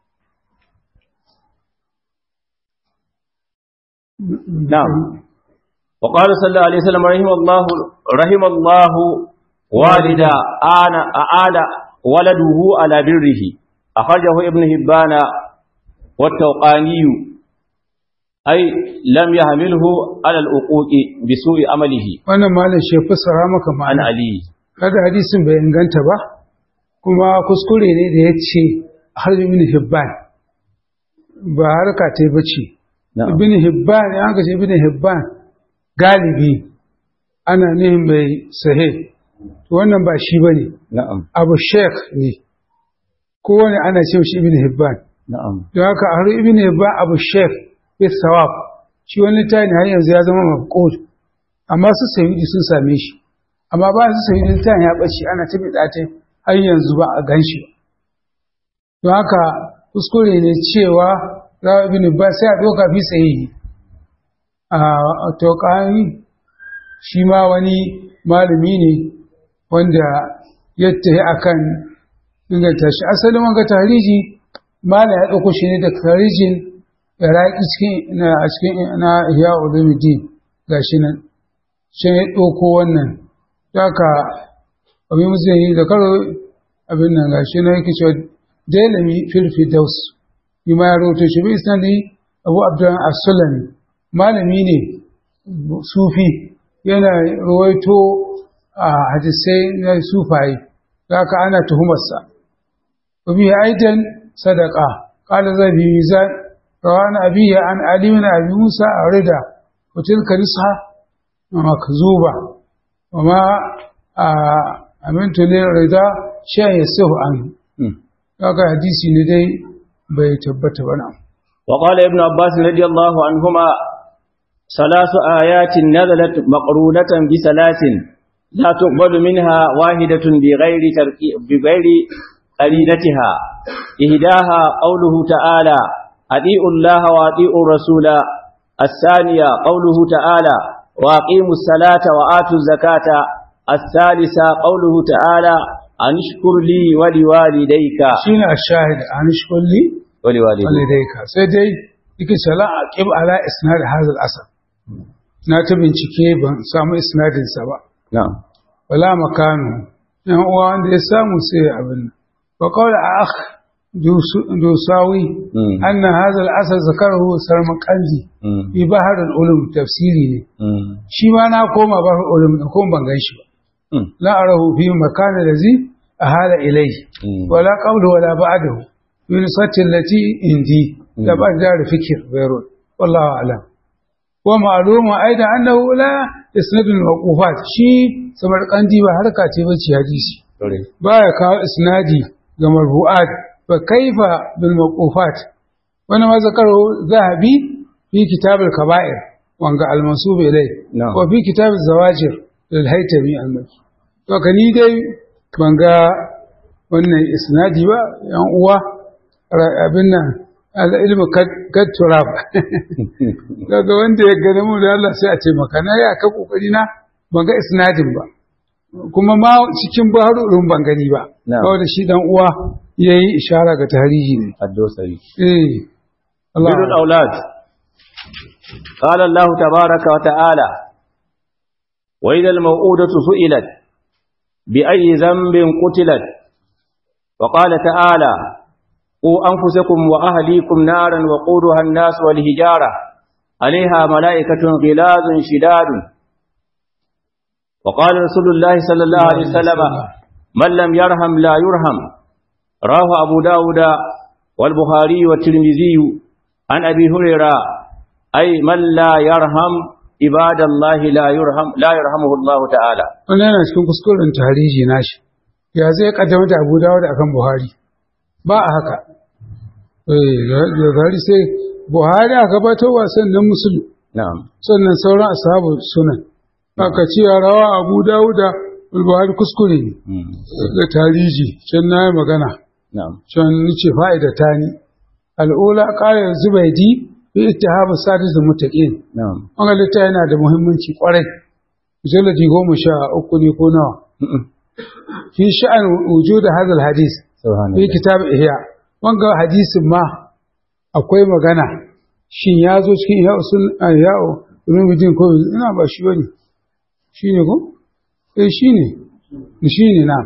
نعم وقال صلى الله عليه وسلم رحم الله رحم الله والدا أنا أعاد ولده على بره أخرجه ابن هبان والتوقاني أي لم يحمله على الأقوق بسوء عمله wannan malam shi fassara maka عن ma'ana علي kada hadisin bai inganta ba kuma kuskure ne da ya ce har ibn hibban ba harka ta yi bace نعم ibn hibban ya aka ce ibn hibban galibi ana nihin mai sahih to wannan ba shi bane نعم abu sheikh ne kowane ana ce shi ibn hibban نعم don haka har ibn hibban abu sheikh bis sawab shi wani tani har yanzu ya zama mafqud amma su sayyidi sun same shi amma ba su sayyidi tani ya bace ana ta bida ta har yanzu ba a ganshi ba don haka kuskure ne cewa rawa ibn hibban sai a doka fi sahihi a tokani shi ma wani malami ne wanda ya tafi akan inganta shi asalin wanga tariji mala ya ɗauko shi ne da tarijin iraki cikin na a cikin na ihya ulumuddin gashi nan shi ya ɗauko wannan daga abin musulmi da karo abin nan gashi nan yake cewa dalami filfi daus bi ma ya rahoto shi bi isnadi abu abdullah as-sulami malami ne sufi yana rawaito a hadisai na sufaye haka ana tuhumarsa wabi aidan sadaka qala zabi mizan rawan abiya an ali min abi musa arida wa tilka risha makzuba wama amintu li rida shay yasuhu an haka hadisi ne dai bai tabbata ba nan وقال ابن عباس رضي الله عنهما ثلاث آيات نزلت مقرونة بثلاث لا تقبل منها واحدة بغير تركي بغير قرينتها إهداها قوله تعالى أطيعوا الله وأطيعوا الرسول الثانية قوله تعالى وأقيموا الصلاة وآتوا الزكاة الثالثة قوله تعالى أن اشكر لي ولوالديك shine ashahid an shkulli ولوالديك walidayka sai dai yake sala aqib ala isnad hadha al-asr na ta bincike ban samu isnadin sa ba نعم wala makanu yan uwa wanda ya samu sai abin wa qala akh dusawi مم. anna hadha al-asr zakarahu sarmaqandi مم. fi bahr al-ulum tafsiri ne مم. shi ma na koma bahr al-ulum da kuma ban gan shi ba مم. la arahu fi makan allazi ahala ilayhi مم. ولا قبله ولا بعده من صت التي عندي تبقى دار فكر بيرون والله أعلم ومعلوم أيضا أنه لا يسند الموقوفات شيء سمرقندي وحركة بشي حديثي Sorry. baya kawo isnadi ga marfu'at fa kaifa bil mawqufat wani ma zakaru zahabi fi kitab al kaba'ir wanga al mansub ilay Na'am. wa fi kitab al zawajir lil haytami al makki to kani dai ban ga wannan isnadi ba yan uwa ra- abin nan al ilmu kad turab daga wanda ya gane mu da Allah sai a ce maka na ya ka kokari na ban ga isnadin ba kuma ma cikin baharurin ban gani ba Na'am. kawai da shi dan uwa ya yi ishara ga tarihi ne الدوسري eh Allah بر الأولاد قال الله تبارك وتعالى وإذا الموءودة سئلت بأي ذنب قتلت وقال تعالى قوا أنفسكم وأهليكم نارا وقودها الناس والهجارة عليها ملائكة غلاظ شداد وقال رسول الله صلى الله عليه وسلم من لم يرحم لا يرحم رواه أبو داود والبخاري والترمذي عن أبي هريرة أي من لا يرحم عباد الله لا يرحم لا يرحمه الله تعالى wannan yana cikin kuskuren tarihi nashi ya zai kaddamar da Abu Dawud akan Buhari ba a haka eh da gari sai Buhari aka gabatarwa sannan Muslim نعم sannan sauran ashabu sunan aka ce rawa Abu Dawud da Buhari kuskure ne مم. da tarihi can na yi magana نعم can nace fa'ida ta ni al'ula qala zubaydi fi ittihab sadis da muttaqin نعم wannan littafi yana da muhimmanci kwarai mujalladi goma sha uku ne ko nawa م-م. fi sha'an wujud hadha hadis سبحان fi الله kitab ihya wanga hadisin ma akwai magana shin ya zo cikin ihya usul ihya ulumuddin ko ina ba shi bane shine ko eh shine shine na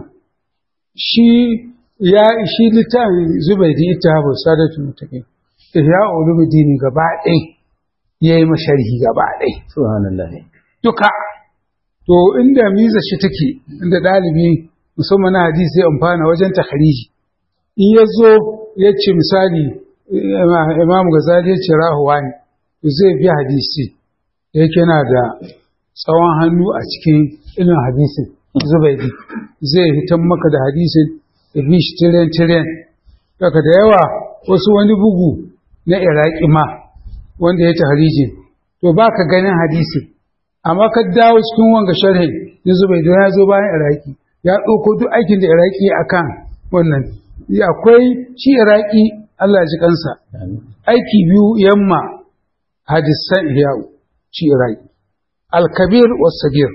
shi ya shi littafin zubaidi ittahabu sadatu mutaqin ihya ulumuddin gaba ɗaya yayi masharhi gaba ɗaya سبحان الله duka to inda miza shi take inda ɗalibi musamman na hadisi ya amfana wajen takhariji in ya zo ya ce misali Ima- imam gazali ya ce rahuwa ne to zai bi hadisi da yake na da tsawon hannu a cikin ilimin hadisin zubaidi zai hitan maka da hadisin da bi shi tiren tiren daga da yawa wasu wani bugu na iraki ma wanda ya tahrijin to ba ka ganin hadisi amma ka dawo cikin wanga sharhi na zubaidi ya zo bayan iraki ya ɗauko duk aikin da iraki a kan wannan akwai shi iraki allah ya ji kansa آمين. aiki biyu yamma hadisan ihya'u shi iraki alkabir wasagir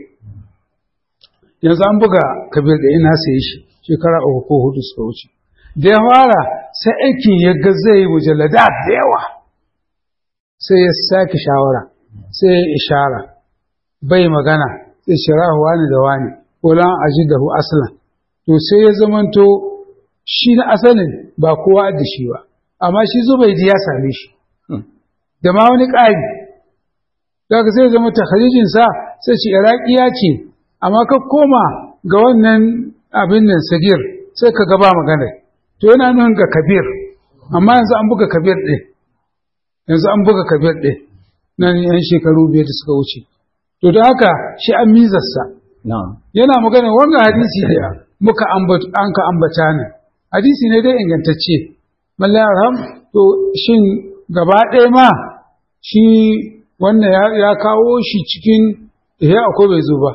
yanzu an buga kabir da ina saye shi shekara uku ko hudu suka wuce da ya fara sai aikin ya ga zai mujallada da yawa sai ya sake shawara sai ya ishara bai magana sai shirahu wani da wani wulan ajidahu aslan to sai ya zamanto shi na asalin ba kowa da shi ba amma shi zubaidi ya same shi Hmm. da ma wani ƙari daga sai zama takharijinsa sai ce iraƙiya ce amma ka koma ga wannan abin nan sagir sai ka gaba magana to yana nuna ga kabir amma yanzu an buga kabir ɗin yanzu an buga kabir ɗin nan yan shekaru biyar da suka wuce to da haka shi an mizarsa نعم yana magana wannan hadisi da muka ambata an ka ambata ne hadisi ne dai ingantacce mallan arham to shin gaba ɗaya ma shi wannan ya, ya kawo shi cikin ihya akwai bai zo ba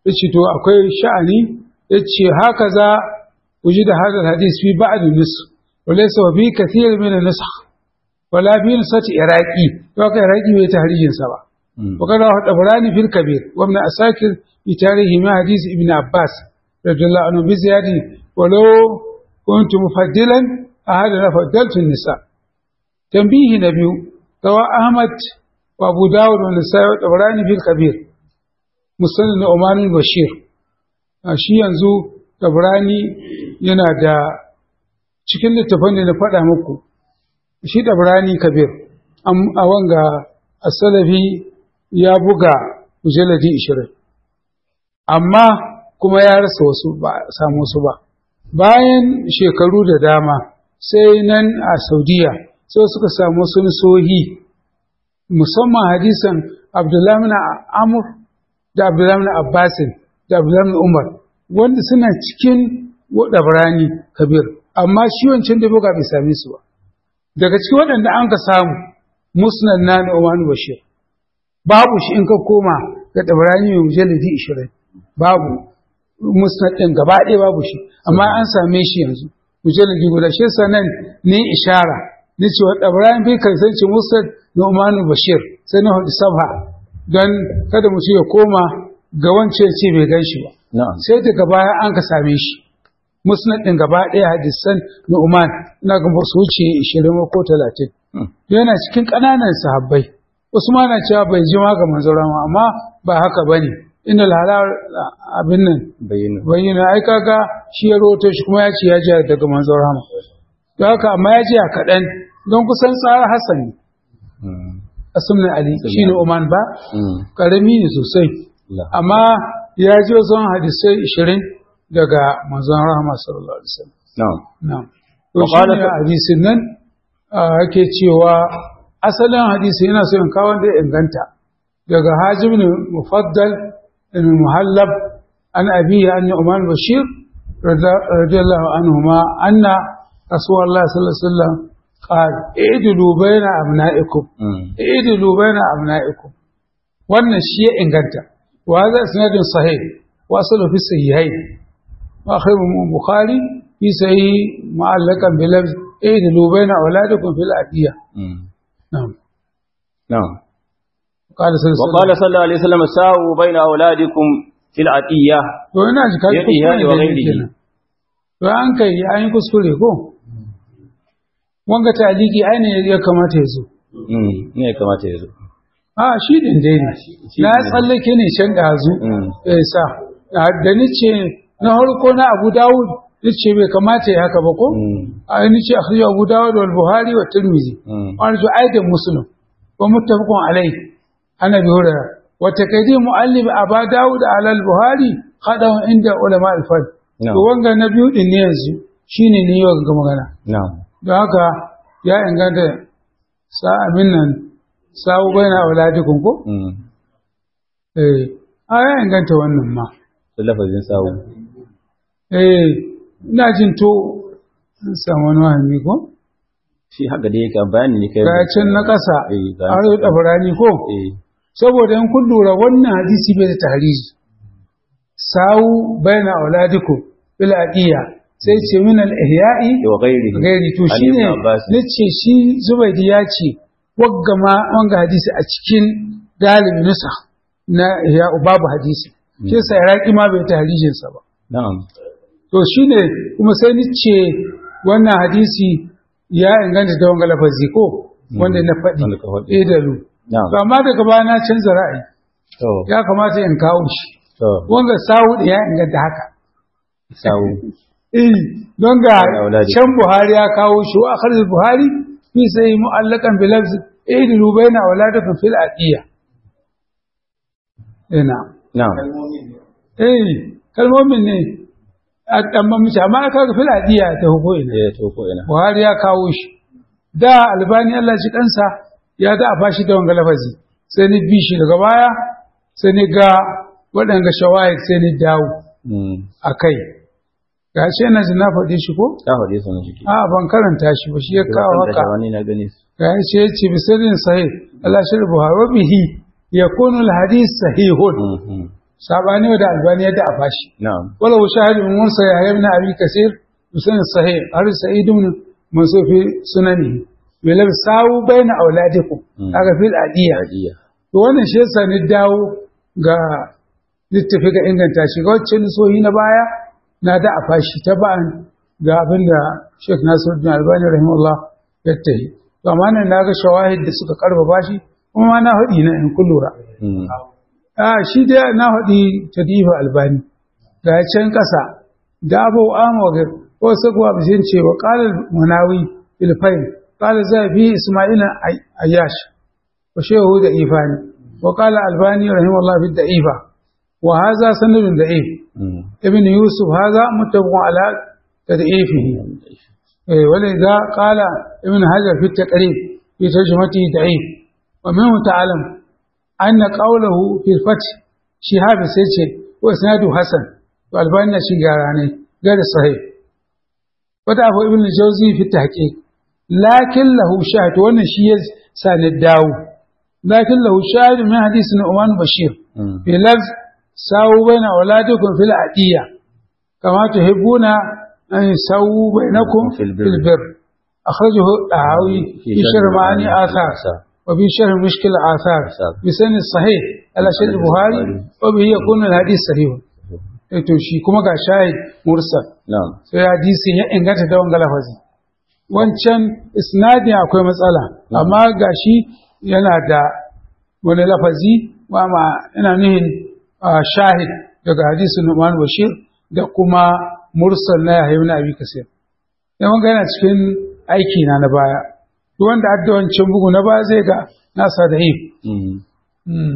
yace to akwai sha'ani yace haka za وجد هذا الحديث في بعض النسخ وليس في كثير من النسخ ولا في نسخة عراقي وكان عراقي بتهريج سبع وقد رواه الطبراني في الكبير وابن أساكر في تاريخ ما حديث ابن عباس رضي الله عنه بزيادة ولو كنت مفضلا أهذا لفضلت النساء تنبيه نبي رواه أحمد وأبو داود والنسائي والطبراني في الكبير مسند عمان البشير shi yanzu tabrani yana da cikin littafin da na faɗa muku shi tabrani kabir a wanga asalafi ya buga mujalladi ishirin amma kuma ya rasa wasu ba samu su ba bayan shekaru da dama sai nan a saudiya sai suka samu sun sohi musamman hadisan abdullahi na amur da abdullahi na abbasin da abdullahi umar wanda suna cikin ɗabrani kabir amma shi wancan da buga bai same su ba daga cikin waɗanda an ka samu musnad na da Umar Bashir babu shi in ka koma ga ɗabrani mai mujalladi ishirin babu musnad ɗin gaba ɗaya babu shi amma an same shi yanzu mujalladi guda shi sanan ni ishara ni ce wa ɗabrani bai kasance musnad na Umar Bashir sai na hudu sabha don kada mutum ya koma ga wancan ce bai gan shi ba sai daga baya an ka same shi musnad din gaba ɗaya hadisan Nu'man ina ga su wuce 20 ko 30 yana cikin ƙananan sahabbai Usman na cewa bai jima ga manzon amma ba haka bane inda halal abin nan bayyana ai kaga shi ya roto shi kuma ya ce ya ji daga manzon rahama don haka amma ya ji a kaɗan don kusan tsara Hassan ne Asmin Ali shine Oman ba karami ne sosai amma ya ji wasu hadisai ishirin daga manzon rahama sallallahu alaihi wasallam na'am na'am to shi ne hadisin nan ake cewa asalin hadisi yana so in kawo da inganta daga hajib ne mufaddal ibn muhallab an abihi an umar bashir radiyallahu anhuma anna rasulullah sallallahu alaihi wasallam قال اعدلوا بين أبنائكم اعدلوا بين أبنائكم wannan shi ya inganta وهذا اسناد صحيح واصله في الصحيحين واخر البخاري في صحيح معلقا بلفظ اعدلوا بين اولادكم في العديه نعم نعم قال صلى الله وقال صلى الله عليه وسلم ساووا بين اولادكم في العطيه to ina ji kai kuskure wa ghairihi to an kai an yi kuskure ko wanga taliki ai ne ya kamata ya zo ne ya kamata ya zo a shi din dai ne na tsallake ne can ɗazu ya sa da ni ce na harko na abu dawud ni ce bai kamata ya haka ba ko a ni ce akhrijo abu dawud wal buhari wa tirmizi wani to aidan muslim wa muttafaqun alai ana bi hura wa taqdim muallif aba dawud ala al buhari khadahu inda ulama al fard to wanga na biyu din ne yanzu shine ne yau ga magana don haka ya inganta sa'amin nan sawu bai na auladikun ko? Eh, a ya inganta wannan ma. Da lafazin sawu. Eh, ina jin to an samu wani wahami ko? Shi haka da yake bayani ne kai. Ga can na ƙasa, a yau ɗabarani ko? Eh. Saboda in kun lura wannan hadisi bai da tarihi. Sawu bai na auladikun bil aqiya sai ce min al ihya'i wa ghairi gairi to shine nace shi Zubaidi ya ce wagga ma wanga hadisi a cikin galibi nusa na ya babu hadisi shi yasa iraki ma bai ta harijin sa ba na'am to shine kuma sai ni ce wannan hadisi ya inganta da wanga lafazi ko wanda na faɗi edalu to amma daga baya na canza ra'ayi ya kamata in kawo shi wanga sawu da ya inganta haka sawu eh don ga can Buhari ya kawo shi wa akhar Buhari fi sai mu'allakan bi lafzi idilu baina auladakum fil aqiya ina na'am eh kalmomin ne a tamban mace amma aka ga fil aqiya ta huko ina eh to ko ina Buhari ya kawo shi da albani Allah shi kansa ya da a fashi da wanga lafazi sai ni bi shi daga baya sai ni ga waɗanga shawahid sai ni dawo a kai ga shi na na faɗi shi ko? Ya faɗi su na jiki. A ban karanta shi ba shi ya kawo haka. wani na gani su. Ga shi ya ce bisirin sahih Allah shi Buhari wa bihi ya kunu hadis sahihun. sabani da albani yadda a fashi نعم wala shahid min musa ya ibn abi kasir musan sahih har sa'id ibn mansur fi sunani bilal sawu baina auladikum Mm. kaga fil adiya عادية to wannan shi yasa ni dawo ga littafi ga inganta shi ga wacce sohi na baya na da a fashi ta ba'an ga abin da Sheikh Nasiruddin Albani rahimahullah ya tahi to amma nan na ga shawahid da suka karfafa shi kuma ma na haɗi na in kun lura مم. a shi dai na haɗi tadifa albani ga can ƙasa da abu amogir ko sakuwa bisin ce wa ƙalar manawi filfain ƙalar zafi ismaila ayyash wa shehu da ifani wa ƙalar albani rahimahullah fi da ifa wa haza sanadun da if مم. ibn yusuf haza mutabun ala tad'ifihi eh ولذا قال ابن حجر في التقريب في ترجمته ضعيف ومنه تعلم أن قوله في الفتح شهاب سيتشي وإسناده حسن والبانيا شجاراني غير صحيح وضعه ابن الجوزي في التحقيق لكن له شاهد وانا شيء سان الداو لكن له شاهد من حديث نعمان بشير مم. في لفظ ساووا بين أولادكم في العدية كما تحبون أن يساووا بينكم في البر. في البر أخرجه الطحاوي في شرح معاني آثار وفي شرح مشكل آثار آثار. بسن الصحيح على شرح البخاري وبه يكون الحديث صحيح to shi kuma ga shahid mursal نعم sai hadisin ya inganta da wanga lafazi wancan isnadin akwai matsala amma gashi yana da wani lafazi wa ma yana nuhin ah, shahid daga hadisin Nu'man Bashir da kuma mursal na Yahya ibn Abi Kasir dan wanga yana cikin aiki na na baya duk wanda adda wancan bugu na baya zai ga nasa da if مم. mm.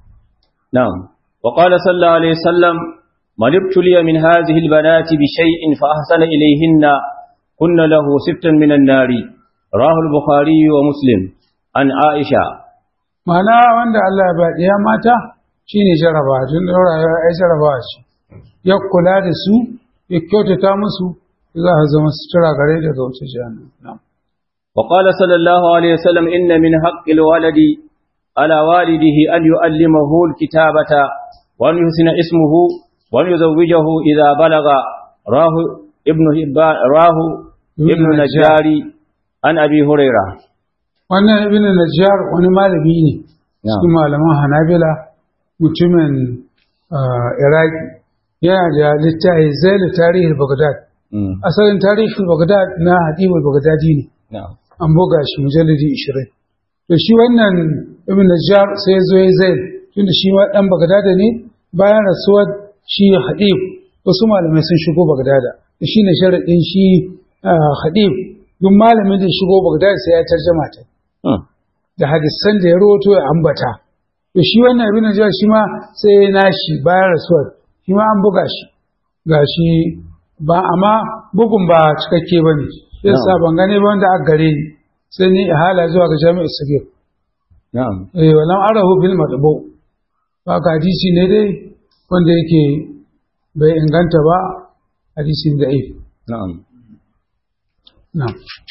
نعم وقال صلى الله عليه وسلم من ابتلي من هذه البنات بشيء فأحسن إليهن كن له سبتا من النار راه البخاري ومسلم عن عائشة Ma'ana wanda Allah ya ba ɗiya mata shi ne jaraba, tun da rayuwa ya jaraba ce, ya kula da su, ya kyautata musu, za a zama sutura gare daga wuce jihannam. وقال صلى الله عليه وسلم إن من حق الولد على والده أن يؤلمه الكتابة وأن يحسن اسمه وأن يزوجه إذا بلغ راه ابن هبان راه ابن نجاري عن أبي هريرة Wannan ibn Najjar wani malami ne, cikin malaman Hanabila mutumin ah, Iraki, yana da littafi zai da tarihin Baghdad. مم. Asalin tarihin Baghdad na Hadibul Baghdadi ne, نعم an buga shi mujalladi 20. To shi wannan ibn Najjar sai ya zo ya zai tunda shi ma dan Bagdada ne bayan rasuwar shi Hadib wasu malamai sun shigo Bagdada. To shine sharadin shi ah, Hadib duk malamin da ya shigo Bagdada sai ya tarjama ta مم. da hadisan da ya rawato ya ambata. To shi wannan ibn Najjar shi ma sai ya nashi bayan rasuwar shi ma an buga shi gashi ba amma bugun ba cikakke bane. Yasa ban gane ba wanda aka gare ni sai ni ihala zuwa ga jami'ar Sagir. نعم eh walam arahu bil madbu ba ka hadisi ne dai wanda yake bai inganta ba hadisin da'if نعم na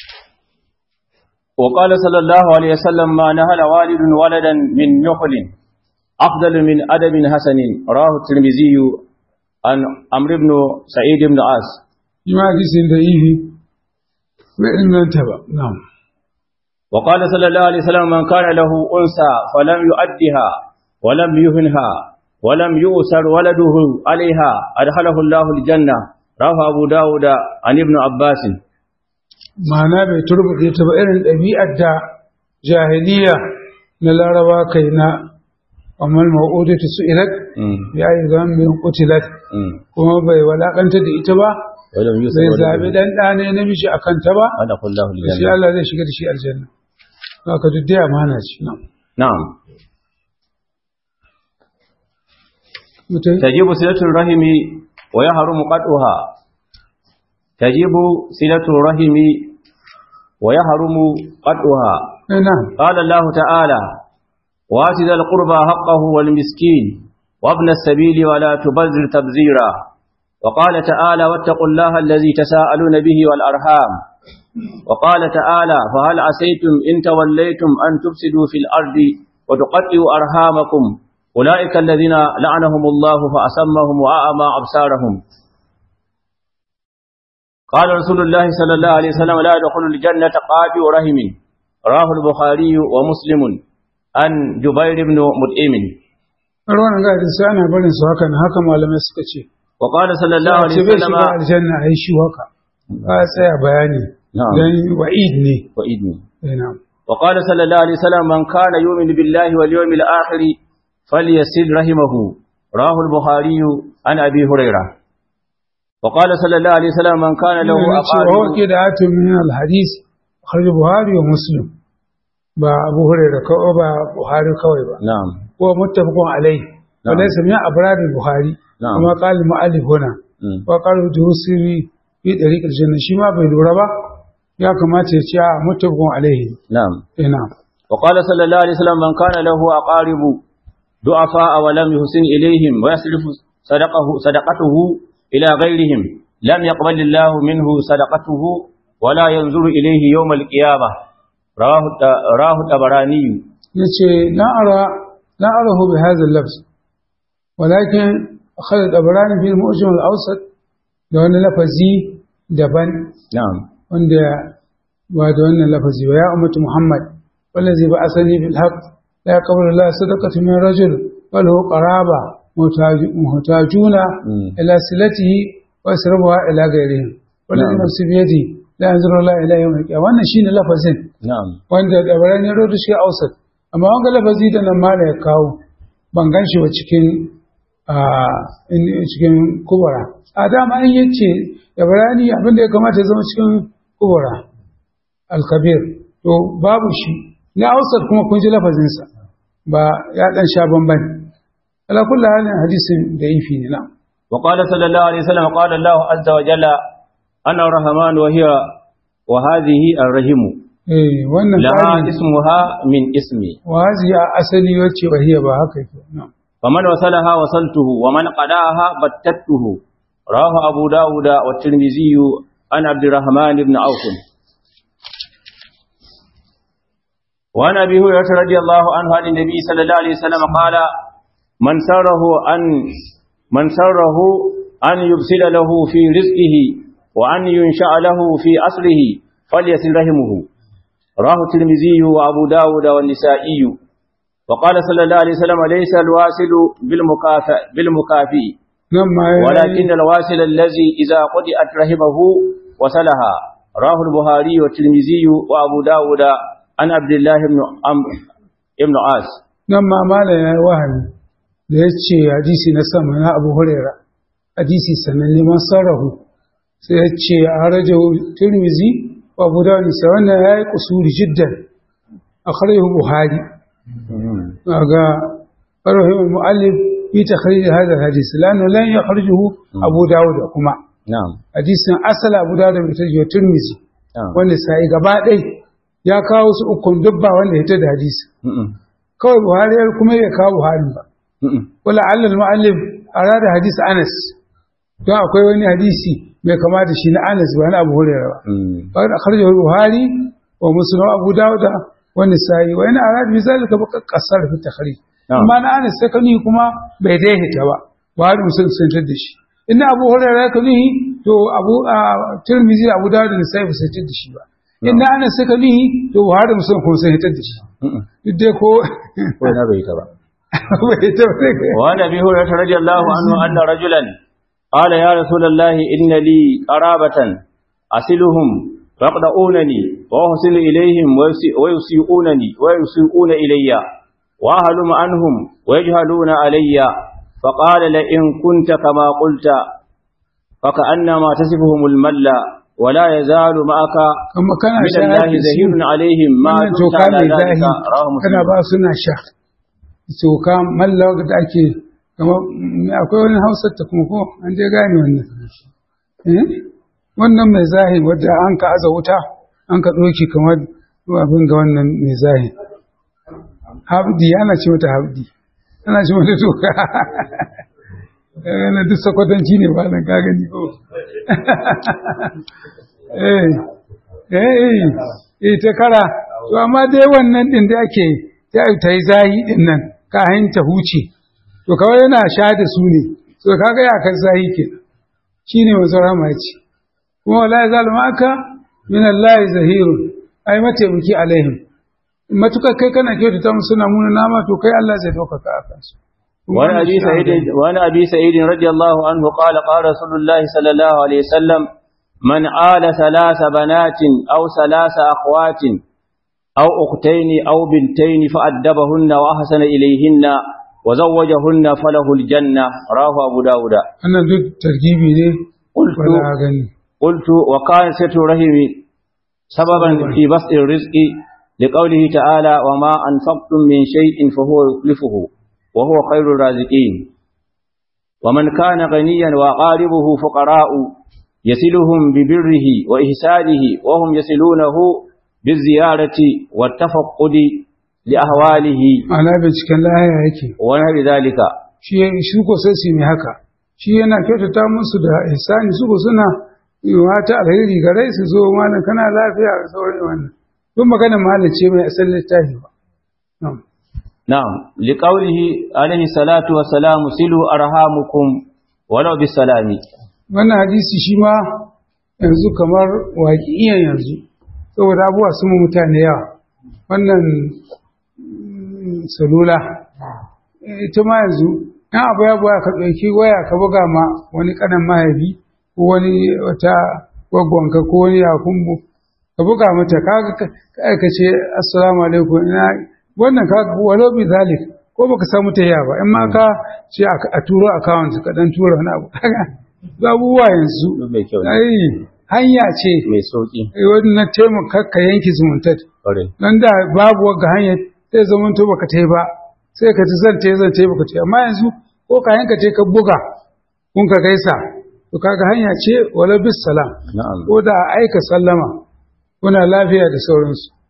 وقال صلى الله عليه وسلم ما نهل والد ولدا من نخل أفضل من أدب حسن راه الترمذي عن عمرو بن سعيد بن عاص shi ma hadisin da'ifi bai inganta ba na وقال صلى الله عليه وسلم من كان له أنثى فلم يؤدها ولم يهنها ولم يؤسر ولده عليها أدخله الله الجنة رواه أبو داود عن ابن عباس ma'ana bai turbuɗe ta ba irin ɗabi'ar da jahiliya na laraba kai na amal ma'udatu su irat مم. ya yi zambin kutilat مم. kuma bai walakanta da ita ba ولم يؤسر bai ولده zaɓi ɗan ɗane namiji a kanta ba أدخل الله shi الجنة Allah zai shiga da shi aljanna haka duk dai amana ce na نعم mutai تجب صلة الرحم ويحرم قطعها تجب صلة الرحم ويحرم قطعها eh na قال الله تعالى وآت ذا القربى حقه والمسكين وابن السبيل ولا تبذر تبذيرا وقال تعالى واتقوا الله الذي تساءلون به والأرحام وقال تعالى فهل عسيتم إن توليتم أن تفسدوا في الأرض وتقطعوا أرحامكم أولئك الذين لعنهم الله فأسمهم وأعمى أبصارهم قال رسول الله صلى الله عليه وسلم لا يدخل الجنة قاطع رحم رواه البخاري ومسلم عن جبير بن مطعم ruwan ga da sai ana barin su haka na haka malamai suka ce وقال صلى الله عليه ce bai وسلم shiga aljanna ai shi haka ba tsaya bayani نعم dan wa'id ne وإذنه eh na'am وقال صلى الله عليه وسلم من كان يؤمن بالله واليوم الآخر فليسل رحمه رواه البخاري عن أبي هريرة وقال صلى الله عليه وسلم من كان له wa أقارب qida'atun min al-hadith kharij buhari wa muslim ba abu hurairah kawai ba buhari kawai ba نعم هو متفق عليه نعم. وليس من أبرار البخاري نعم. كما قال المؤلف هنا مم. وقال الدروسي في طريق الجنة شما بالوربا يا كما تيجي متفق عليه نعم إيه نعم وقال صلى الله عليه وسلم من كان له أقارب ضعفاء ولم يحسن إليهم ويصرف صدقه صدقته إلى غيرهم لم يقبل الله منه صدقته ولا ينظر إليه يوم القيامة رواه الت- رواه الطبراني يتي لا أرى لا أراه بهذا اللفظ ولكن أخذ الأبراني في المؤجم الأوسط لأن لفظي دبن نعم وأن بعد أن لفظي ويا أمة محمد والذي بعثني بالحق لا يقبل الله صدقة من رجل بل هو قرابة محتاج- محتاجون مم. إلى صلته ويسربها إلى غيرهم والذي نعم. نفسي بيدي لا ينظر الله إلى يوم القيامة وأن شيء لفظين نعم wanda dabaran ya rodo shi ausat amma wanga lafazi da nan mala ya kawo ban gan shi ba cikin a in- cikin kubura a dama in yace dabarani abinda ya kamata ya zama cikin kubura alkabir to babu shi na ausat kuma kun ji lafazinsa ba ya dan sha bamban ala kullu halin hadisin da ifi ne na وقال صلى الله عليه وسلم قال الله عز وجل أنا الرحمن وهي وهذه الرحم eh wannan لها ƙari اسمها من اسمي wazi a asali wacce bahiya ba haka yake na'am فمن وصلها وصلته ومن قداها بتته رواه أبو داود والترمذي عن عبد الرحمن بن عوف وعن أبي هريرة رضي الله عنه عن النبي صلى الله عليه وسلم قال من سره أن من سره أن يبسل له في رزقه وأن ينشأ له في أصله فليصل رحمه رواه الترمذي وأبو داود والنسائي وقال صلى الله عليه وسلم ليس الواصل بالمكافئ بالمكافئ nan ma ya ولكن الواصل الذي إذا قطعت رحمه وصلها رواه البخاري والترمذي وأبو داود عن عبد الله بن عمرو بن عاص nan ma malam ya yi wahami da ya ce hadisi na sama na abu huraira hadisi sannan neman sarrahu sai ya ce a raja turmizi wa abu dawud sai wannan ya yi kusuri jiddan a kharjahu buhari ga farahim muallif fi takhrij hadha hadis lanu lan yakhrijuhu abu dawud kuma نعم hadisin asala abu dawud bai taji wa turmizi نعم wanda sai gaba ɗai ya kawo su ukun dubba wanda ya da hadisi م-م. kawai buhari ya kuma ya kawo buhari ba م-م. wala allal mu'allif arada hadisi Anas don akwai wani hadisi mai kama da shi na Anas ba na Abu Hurairah ba م. wa akhrajahu Buhari wa Muslim wa Abu Dawud wa Nisa'i wa ina arada bi zalika ba kasar fi takhrij Na'am. amma na Anas sai kani kuma bai daidaita ba Buhari Muslim sun tar da shi inna Abu Hurairah kani to Abu ah, Tirmidhi Abu Dawud da Nisa'i ba su tar da shi ba inna Anas sai kani to Buhari Muslim kuma sun tar da shi م-م. duk dai ko ko na bai ta ba bai tar da وعن ابي هريره رضي الله عنه ان رجلا قال يا رسول الله ان لي قرابه اصلهم فيقطعونني واحسن اليهم ويسي- ويسيئونني ويسيئون الي واهلم عنهم ويجهلون علي فقال لئن كنت كما قلت فكانما تصفهم المل ولا يزال معك kuma kana من shayar الله da su زهير عليهم ما wannan دمت toka على mai ذلك zahi رواه kana مسلم ba suna sha toka malla da ake kamar akwai wani hausar ta kuma ko an je gane wannan eh wannan mai zahi wadda an ka aza wuta an ka ɗauki kamar abin ga wannan mai zahi habdi ana ce mata habdi ana ce mata toka yana duk sakwatanci ne ba nan ka gani ko eh eh eh eh ta kara to amma dai wannan din da ake ta ta yi zahi din nan ka ta huce to kawai yana sha da su ne to kaga ya kan sahi ke shine manzo rahama ya ce kuma wala yazal ma'aka min Allah zahirun ai mataimaki alaihim matuka kai kana kyautata musu suna muna nama to kai Allah zai dauka ka akan su وعن أبي سعيد وعن أبي سعيد رضي الله عنه قال قال رسول الله صلى الله عليه وسلم من آل ثلاث بنات أو ثلاث أخوات أو أختين أو بنتين فأدبهن وأحسن إليهن وزوجهن فله الجنة رواه أبو داود أنا ضد ترغيبي ne قلت wala gani قلت وكان ستر رحم سببا في بسط الرزق لقوله تعالى وما أنفقتم من شيء فهو يخلفه وهو خير الرازقين ومن كان غنيا وقاربه فقراء يسلهم ببره وإحسانه وهم يسلونه بالزيارة والتفقد لأهواله ana binciken lahaya yake ونحو ذلك shi shi ko sai su yi mai haka shi yana kyautata musu da ihsani su ko suna yi wata alheri ga rai su zo malam kana lafiya ga sauran wannan duk magana malam ce mai asali littafi ba Na'am. نعم لقوله عليه الصلاة والسلام سلوا أرحامكم ولو بالسلام wannan hadisi shi ma yanzu kamar waƙiyan yanzu saboda abubuwa sun mu mutane yawa wannan mm, salula ita ma yanzu in abu ya buya ka ɗauki waya ka buga ma wani ƙanan mahaifi ko wani wata gwaggonka ko wani yakumbu ka buga mata kaga ka ka ce assalamu alaikum ina wannan kaga walau bi zalik ko baka samu ta ba in ma ka ce a a turo account ka dan tura wani abu kaga ga abubuwa yanzu mai kyau ne ai hanya ce mai sauki eh, wannan taimaka ka yanki zumuntar ƙwarai nan da babu wagga hanyar zai zama to baka tai ba sai ka ci zan tai zan tai baka tai amma yanzu ko ka yanka tai ka buga kun ka gaisa to kaga hanya ce wala bis salam na'am ko da aika sallama kuna lafiya da sauransu